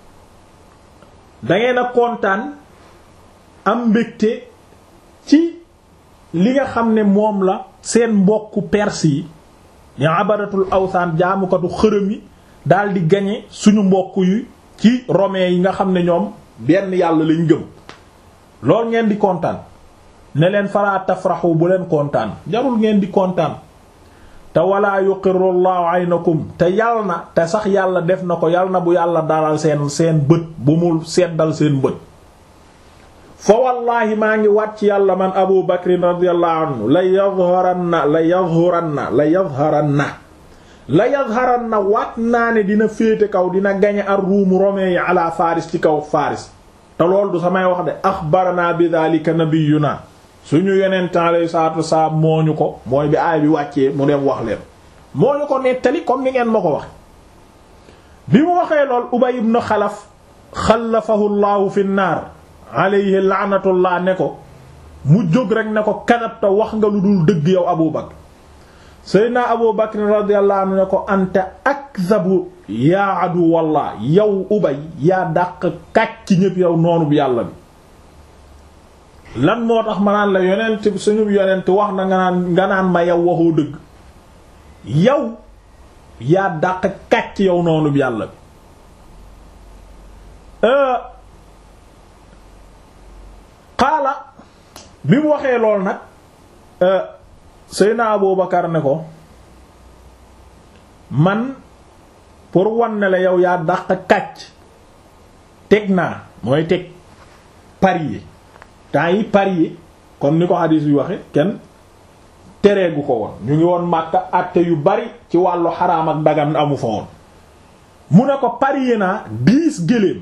da ngeen a kontaan am mbégte ci li nga xam ne moom la seen mbokku perse yi ñu abaratul awsaan jaamukatu xërëm yi daal di gañe suñu mbokk yi ci romains yi nga xam ne ñoom benn yàlla lañ gëm lool ngeen di kontaan ne leen falaa tafraxu bu leen kontaan jarul ngeen di kontaan te walaa yuqirru llahu aynakum te yal na te sax yàlla def na ko yal na bu yàlla dalal seen seen bët bu mu seddal seen bët fa wallaahi maa ngi wàcc yàlla man abu bakrin radiyallahu anhu la yadharanna la yadharanna la yadharanna la yadharanna waat naa ne dina féete kaw dina gañe ar ruumu romain yi ala faris ci kaw faris te loolu du samay wax de axbarana bi dhalika nabiyuna suñu yonent alayhi salaatu wasalaam moo ñu ko mooy bi aay bi wàccee mu dem wax leen moo ñu ko nettali comme ni ngeen ma ko wax bi mu waxee lool ubay ibn xalaf xalafahu llahu fi naar alayhi laanatullah ne ko mu jóg rek ne ko kadabta wax nga lu dul dëgg yow abu bakr seydna abu bakr radiyallahu anhu ne ko anta akzabu yaa adu wallah yow ubay yaa dàq kàcc ñépp yow noonu bu yàlla bi lan moo tax ma naan la yonent suñu yonent wax na nga naan nga naan ma yow waxoo dëgg yow yaa dàq kàcc yow noonu bu yàlla bi xaala bi mu waxee lool nag Seydina Abu Bakar ne ko man pour wan ne la yow yaa dàq kàcc teg naa mooy teg parier temps yi parier comme ni ko hadis bi waxe kenn tereegu ko woon ñu ngi woon Makka àtte yu bari ci wàllu xaraam ak dagan amu fa woon mu ne ko parier naa dix gëléem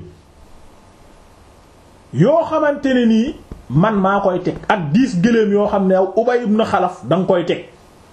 yoo xamante ne nii man maa koy teg ak dix gëléem yoo xam ne yow Ubay ibn Xalaf da nga koy teg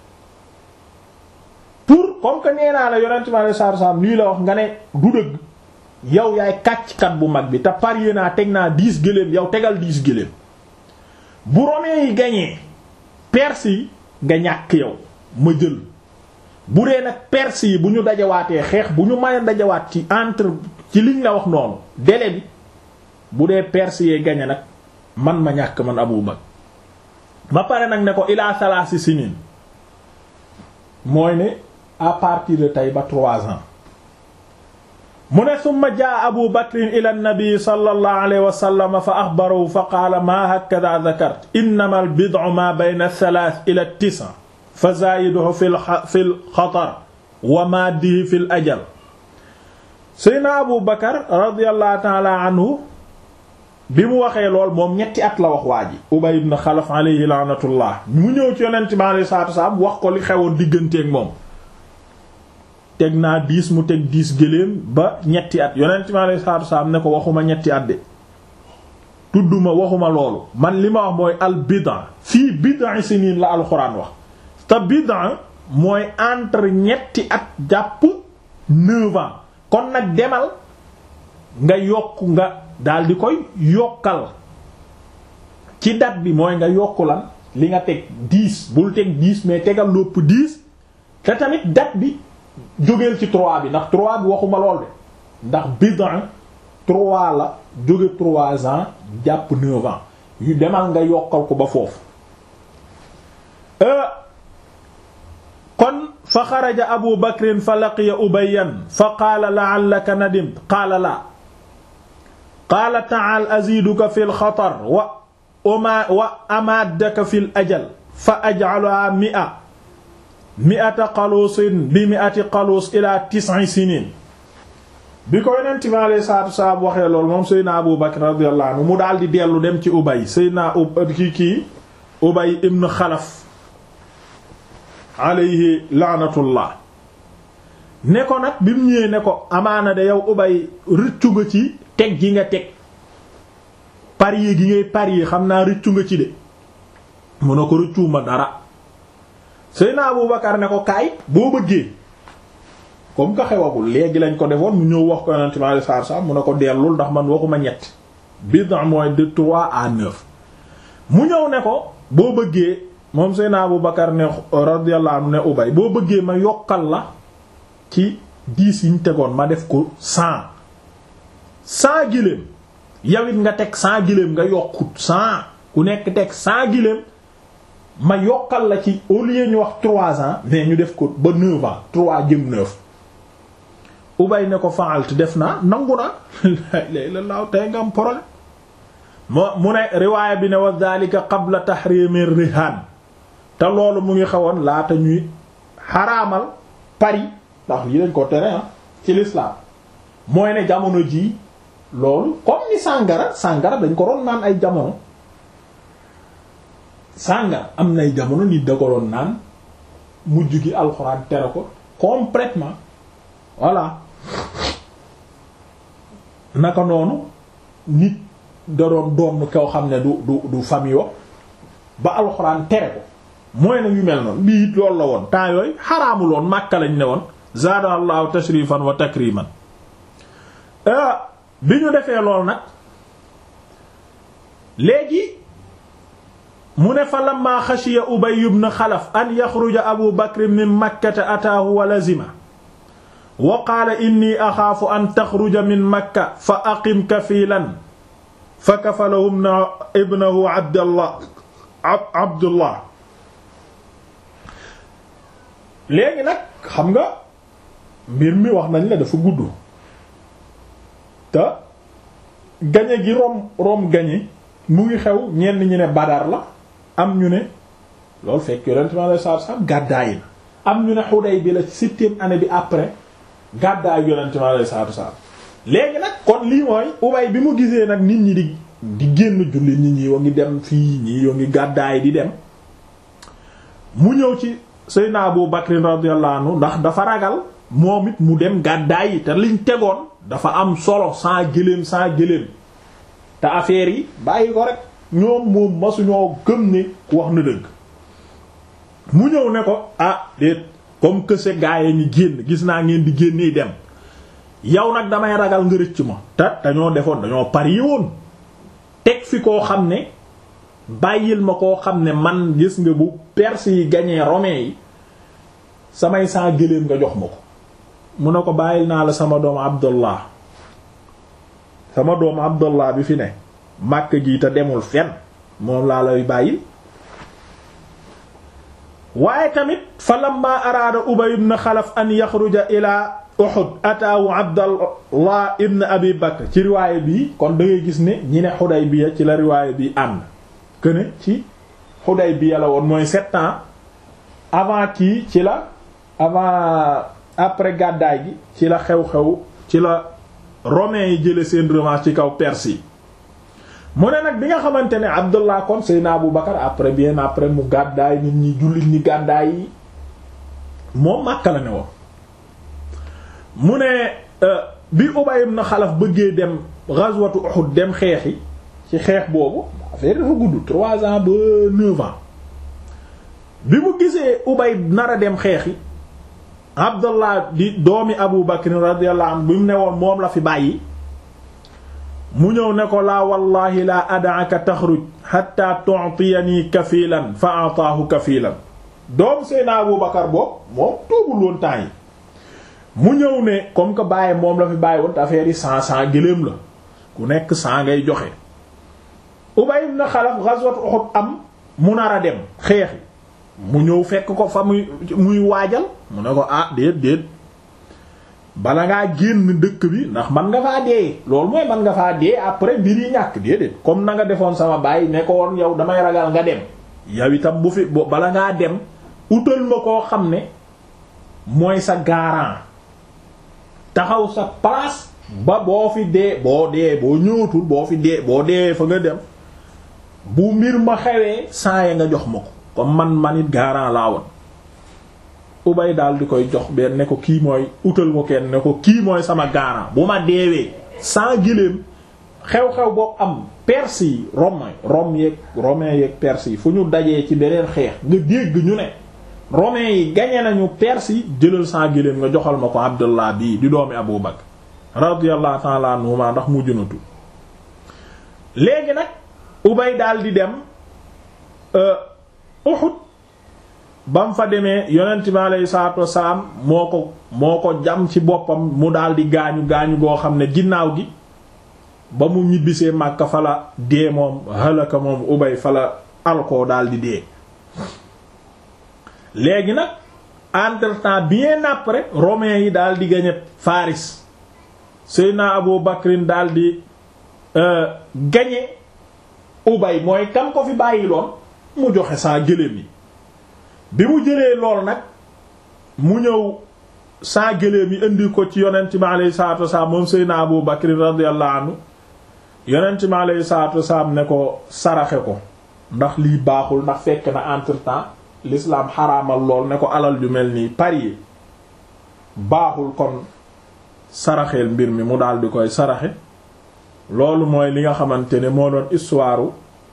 pour comme que nee naa la yonent mi alayhi salaatu salaam lii la wax nga ne du dëgg yow yaay kàcckat bu mag bi te parier naa teg naa dix gëléem yow tegal dix gëléem bu Romains yi gañee Perse yi nga ñàkk yow ma jël bu dee nag Perse yi bu ñu dajawaatee xeex bu ñu mën a dajawaat ci entre ci liñ la wax noonu délai bi bu dee Perse yee gañe nag man ma ñàkk man Abu Bakr ba pare nag ne ko ilaa salaasi sinin mooy ne à partir de tey ba trois ans mu ne summa jaa abu bakrin ila nnabii sallallahu alayhi wa sallam fa axbarahu fa qaala maa hakada dakart innama albid'u ma bayna thalath ila tisa fa zaayiduhu fi lxatar wa maaddihi fi l ajal seyna abu bakar radiallahu taala anhu bi mu waxee lool moom ñetti at la wax waa ji ubay ibn xalaf alayhi laanatullah mu ñëw ci yonent bi alayhi salaatu wasalaam wax ko li xewoon digganteeg moom teg naa diis mu teg diis gëléem ba ñetti at yonent mi alayhi salaatu wasalaam ne ko waxuma ñetti at de tudduma waxuma loolu man li ma wax mooy al bid'a fii bid'a sinin la alxuraan wax te bid'a mooy entre ñetti at jàpp neuf ans kon nag demal nga yokk nga daal di koy yokkal ci date bi mooy nga yokku lan li nga teg dix bul teg dix mais tegal lopp dix te tamit date bi jógeel ci trois bi ndax trois bi waxuma lool de ndax bid'a trois la jóge trois ans jàpp neuf ans yu demal nga yokkal ko ba foofu kon fa xaraja abu bakrin fa laqiya ubayyan fa qaala la'allaka nadimt qaala la qaala ta'al aziduka fi lxatar wa oma wa amaddaka fi l ajal fa aj'alaha mi'a mi'ata qaluusin bi mi'ati qaluus ila tis'i sinin bi ko yonent bi alayhi salaatu wasalaam waxee loolu moom Seydina Abu Bakr radiyallahu anhu mu daal di dellu dem ci Ubay Seydina kii kii Ubay ibn Xalaf alayhi laanatullah ne ko nag bi mu ñëwee ne ko amaana de yow Ubay rëccu nga ci teg gi nga teg parier gi ngay parier xam naa rëccu nga ci de mu ne ko rëccuwuma dara Seydina Abu Bakar ne ko kaay boo bëggee comme que xewagul léegi lañ ko defoon mu ñëw wax ko yonent mi alayhi salaatu salaam mu ne ko dellul ndax man waxuma ñett bid'a mooy de trois à neuf mu ñëw ne ko boo bëggee moom Seydina Abu Bakar ne radiyallahu anhu ne Ubay boo bëggee ma yokkal la ci dix yi ñu tegoon ma def ko cent cent giléem yow it nga teg cent giléem nga yokkut cent ku nekk teg cent giléem ma yokkal la ci au lieu ñu wax trois ans mais ñu def ko ba neuf ans trois jëm neuf ubay ne ko fa'alt def naa nangu naa lay la laaw tey nga am problème moo mu ne riwaaya bi ne wa dhalika qabla tahrimi rihan te loolu mu ngi xawoon laata ñuy xaraamal pari ndax lii dañ ko tere ah ci l'islam mooy ne jamono ji loolu comme ni sàngara sàngara dañ ko doon naan ay jamono sàngara am nay jamono nit da ko doon naan mujj gi alxuraan tere ko complètement voilà naka noonu nit da doon doon koo xam ne du du du famille ba alxuraan tere ko mooy na yu mel noonu lii it loolu la woon temps yooyu xaraamul woon Makka lañ ne woon zaada allahu tashrifan wa takriman bi ñu defee lool nag léegi mu ne fa lamma xashiya Ubay ibn Xalaf an yaxruja Abu Bakr min Makkata ataahu wa lazima wa qaala inni axaafu an taxruja min Makka fa aqim kafiilan fa kafalahu ibnahu Abdallah Abdullah léegi nag xam nga mbir mi wax nañ la dafa gudd te gañe gi rom rom gañe mu ngi xew ñenn ñi ne Badar la am ñu ne loolu fekk yonent mi alayhi salaatu salaam gàddaay na am ñu ne Hudaybiya la septième année bi après gàddaay yonent mi alayhi salaatu salaam léegi nag kon lii mooy Ubay bi mu gisee nag nit ñi di di génn julli nit ñi yoo ngi dem fii ñii yoo ngi gàddaay di dem mu ñëw ci Seydina Abu Bakr radiyallahu anhu ndax dafa ragal moom it mu dem gàddaay yi te liñ tegoon dafa am solo sans gëléem sans gëléem te affaire yi bàyyi ko rek ñoom moom masuñoo gëm ne wax na dëgg mu ñëw ne ko ah déet comme que ce gars yi ñu génn gis naa ngeen di génnee dem yow nag damay ragal nga rëcc ma te dañoo defoon dañoo parier woon teg fi koo xam ne bàyyil ma koo xam ne man gis nga bu Perse yi gañee romain yi samay saa gëléem nga jox ma ko mu ne ko bàyyil naa la sama doom Abdullah sama doom Abdullah bi fi ne màkk gi te demul fenn moom laa lay bàyyil waaye tamit fa lamma araada Ubay ibn Xalaf an yaxruja ila Uhud ataawu Abdallah ibn Abi Bakr ci riwaaya bi kon da ngay gis ne ñi ne Xudaybiya ci la riwaaya bi ànd këne ci Xudaybiya la woon mooy sept ans avant kii ci la avant après gàddaay gi ci la xew-xew ci la romains yi jële seen revanche ci kaw Perse yi mu ne nag bi nga xamante ne Abdullah kon Seydina Abu Bakar après bien après mu gàddaay nit ñi jullit ñi gàddaay yi moom Makka la ne woon mu ne bi Ubay ibn Xalaf bëggee dem ghazwatu Uhud dem xeexi ci xeex boobu affaire dafa gudd trois ans ba neuf ans bi mu gisee Ubay nar a dem xeexi Abdullah di doomi Abu Bakr radiyallahu anhu bi mu ne woon moom la fi bàyyi mu ñëw ne ko laa wallahi laa ad'aka taxruj hatta tu'tiyani kafilan fa ataahu kafilan doom Seydina Abu Bakar boobu moom tuubul woon temps yi mu ñëw ne comme que bàyyi moom la fi bàyyi woon te affaire yi cent cent gëléem la ku nekk cent ngay joxe Ubay ibn Xalaf ghazwat Uhud am mu nar a dem xeexi mu ñëw fekk ko fa muy muy waajal mu ne ko ah déet déet bala ngaa génn dëkk bi ndax man nga faa dee loolu mooy man nga faa dee après mbir yi ñàkk déedéet comme na nga defoon sama baay ne ko woon yow damay ragal nga dem yow itam bu fi bala ngaa dem utal ma koo xam ne mooy sa garant taxaw sa place ba boo fi dee boo dee boo ñëwatul boo fi dee boo dee fa nga dem bu mbir ma xewee saa ya nga jox ma ko comme man man it garant laa woon ubay daal di koy jox benn ne ko kii mooy utal ko kenn ne ko kii mooy sama garant bu ma deewee sans giléem xew-xew boo am perse yi romain rom yeeg romain yeeg perse yi fu ñu dajee ci beneen xeex nga dégg ñu ne romain yi gañe nañu perse yi jëlal sans giléem nga joxal ma ko abdullah bii di doomi abu bakr radiyallahu ta'ala anhuma ndax mu junatu léegi nag ubay daal di dem Uhud ba mu fa demee yonent bi aleyhi salaatu wasalaam moo ko moo ko jam ci boppam mu daal di gaañu gaañu goo xam ne ginnaaw gi ba mu ñibbisee Makka fa la dee moom halaka moom ubay fa la alkoo daal di dee léegi nag entre temps bien après romains yi daal di gañe Faris Seydina Abu Bakrin daal di gañe ubay mooy kam ko fi bàyyi loon mu joxe saa gëléem yi bi mu jëlee lool nag mu ñëw saa gëléem yi indi ko ci yonent mi alayhi salaatu wasalaam moom Seydina Abu Bakr radiyallahu anhu yonent mi alayhi salaatu wasalaam ne ko saraxe ko ndax lii baaxul ndax fekk na entre temps l'islam xaraamal lool ne ko alal ju mel nii parier baaxul kon saraxeel mbir mi mu daal di koy saraxe loolu mooy li nga xamante ne moo doon histoire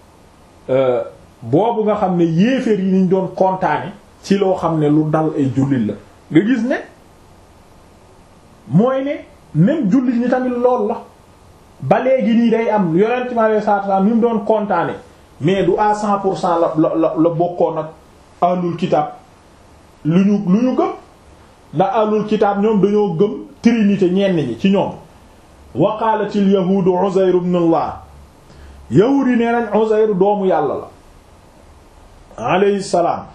boobu nga xam ne yéeféer yi niñ doon kontaane ci loo xam ne lu dal ay jullit la nga gis ne mooy ne même jullit ñi tamit lool la ba léegi nii day am yonent mi alayhi salaatu salaam ni mu doon kontaane mais du à cent pour cent la la la bokkoon ak ahlul kitaab lu ñu lu ñu gëm ndax ahlul kitaab ñoom dañoo gëm trinité ñenn ñi ci ñoom wa qaalatil yahuudu Uzayr ibn Allah yahuud yi nee nañ Uzayr doomu yàlla la alayhi salaam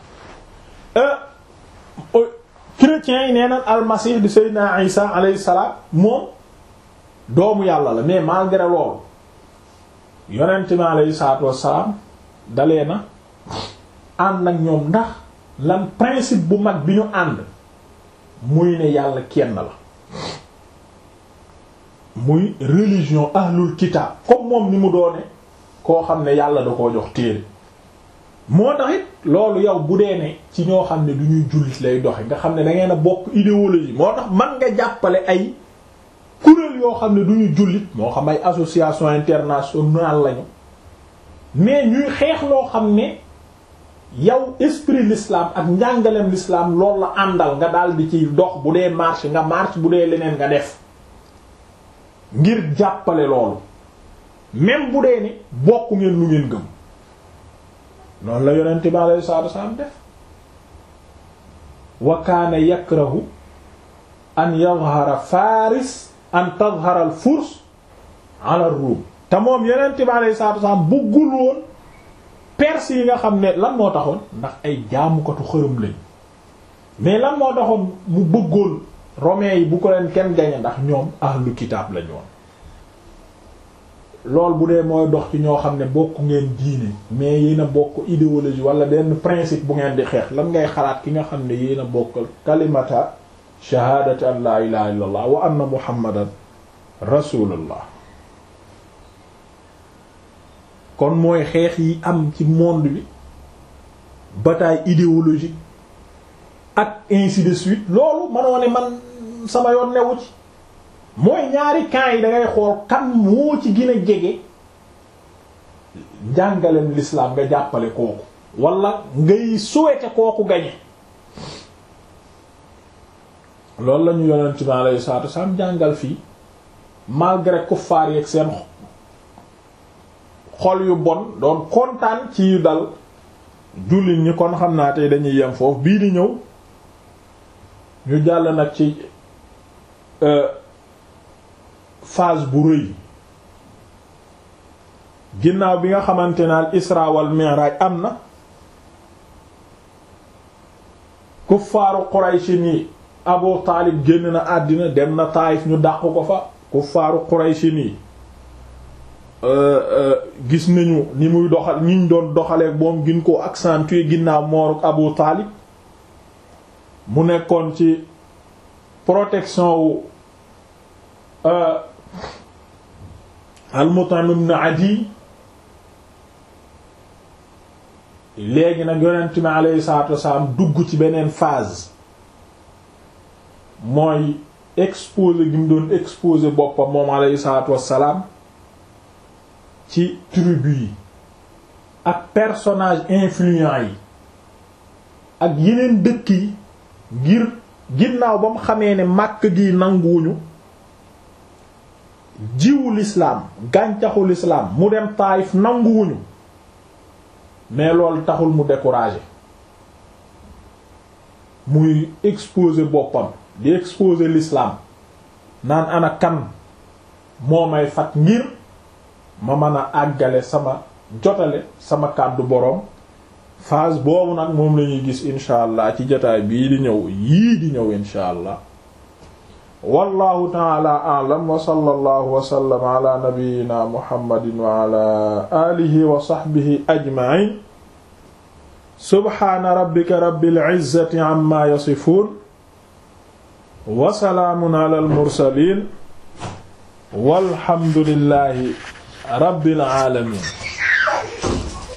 chrétiens yi nee nañ almasih di Seydina Isa alayhi salaam moom doomu yàlla la mais malgré loolu yonent mi alayhi salaatu wassalaam dalee na ànd ak ñoom ndax lan principe bu mag bi ñu ànd muy ne yàlla kenn la muy religion ahlul kitaab comme moom ni mu doone koo xam ne yàlla da koo jox téere moo taxit loolu yow bu dee ne ci ñoo xam ne du ñuy jullit lay doxe nga xam ne da ngeen a bokk idéologie moo tax man nga jàppale ay kuréel yoo xam ne du ñu jullit moo xam ay association internationale lañu mais ñuy xeex loo xam ne yow esprit l'islam ak njàngaleem l'islam loolu la àndal nga daal di ci dox bu dee marche nga marche bu dee leneen nga def ngir jàppale loolu même bu dee ni bokk ngeen lu ngeen gëm noonu la yonent bi alayhi salaatu wasallam def wa kaana yakrahu an yadhara faris an tadhara al furs ala rum te moom yonent bi alayhi salaatu wasallam bëggul woon perse yi nga xam ne lan moo taxoon ndax ay jaamukatu xërëm lañ mais lan moo taxoon mu bëggoon romains yi bu ko leen kenn gañe ndax ñoom ahlu kitaab lañu woon lool bu dee mooy dox ci ñoo xam ne bokk ngeen diine mais yéen a bokk idéologie wala benn principe bu ngeen di xeex lan ngay xalaat ki nga xam ne yéen a bokk kalimata shahaadati an la ilaha illa allah wa anna muhammadan rasulullah kon mooy xeex yi am ci monde bi bataille idéologique ak ainsi de suite loolu manoo ne man sama yoon newu ci mooy ñaari camps yi da ngay xool kan moo ci gën a jege njàngaleem l'islam nga jàppale kooku wala ngay souhaiter kooku gañe loolu la ñu yonent bi alayhi salaatu wasallam jàngal fii malgré kuffaar yeeg seen xol yu bon doon kontaan ci yu dal jullit ñi kon xam naa tey dañuy yem foofu bii di ñëw ñu jàll nag ci phase bu rëy ginnaaw bi nga xamante ne al isra wal mi'raj am na kuffaaru Quraysh ni Abu Taalib génn na àddina dem na Taayif ñu dàq ko fa kuffaaru Quraysh ni gis nañu ni muy doxal ñiñ doon doxalee moom gin ko accentuer ginnaaw mooruk Abu Taalib mu nekkoon ci protection wu al-Mut'im ibn Adi léegi nag yonent mi alayhi salaatu wasalaam dugg ci beneen phase mooy exposé gi mu doon exposé boppam moom alayhi salaatu wasalaam ci tribu yi ak personnage influent yi ak yeneen dëkk yi ngir ginnaaw ba mu xamee ne màkk gi nanguwuñu jiwu l'islam gàncaxu l'islam mu dem Taayif nanguwuñu mais loolu taxul mu découragé muy exposer boppam di exposer l'islam naan ana kan moo may fat ngir ma mën a àggale sama jotale sama kàddu boroom phase boobu nag moom la ñuy gis incha allah ci jotaay bii di ñëw yii di ñëw incha allah wallahu taala a'lam wa sallallahu wa sallam ala nabiyyina muhammadin wa ala alihi wa sahbihi ajma'in subhana rabbika rabbil izzati amma yasifun wa salaamun ala al mursalin walhamdulillahi rabbil alamin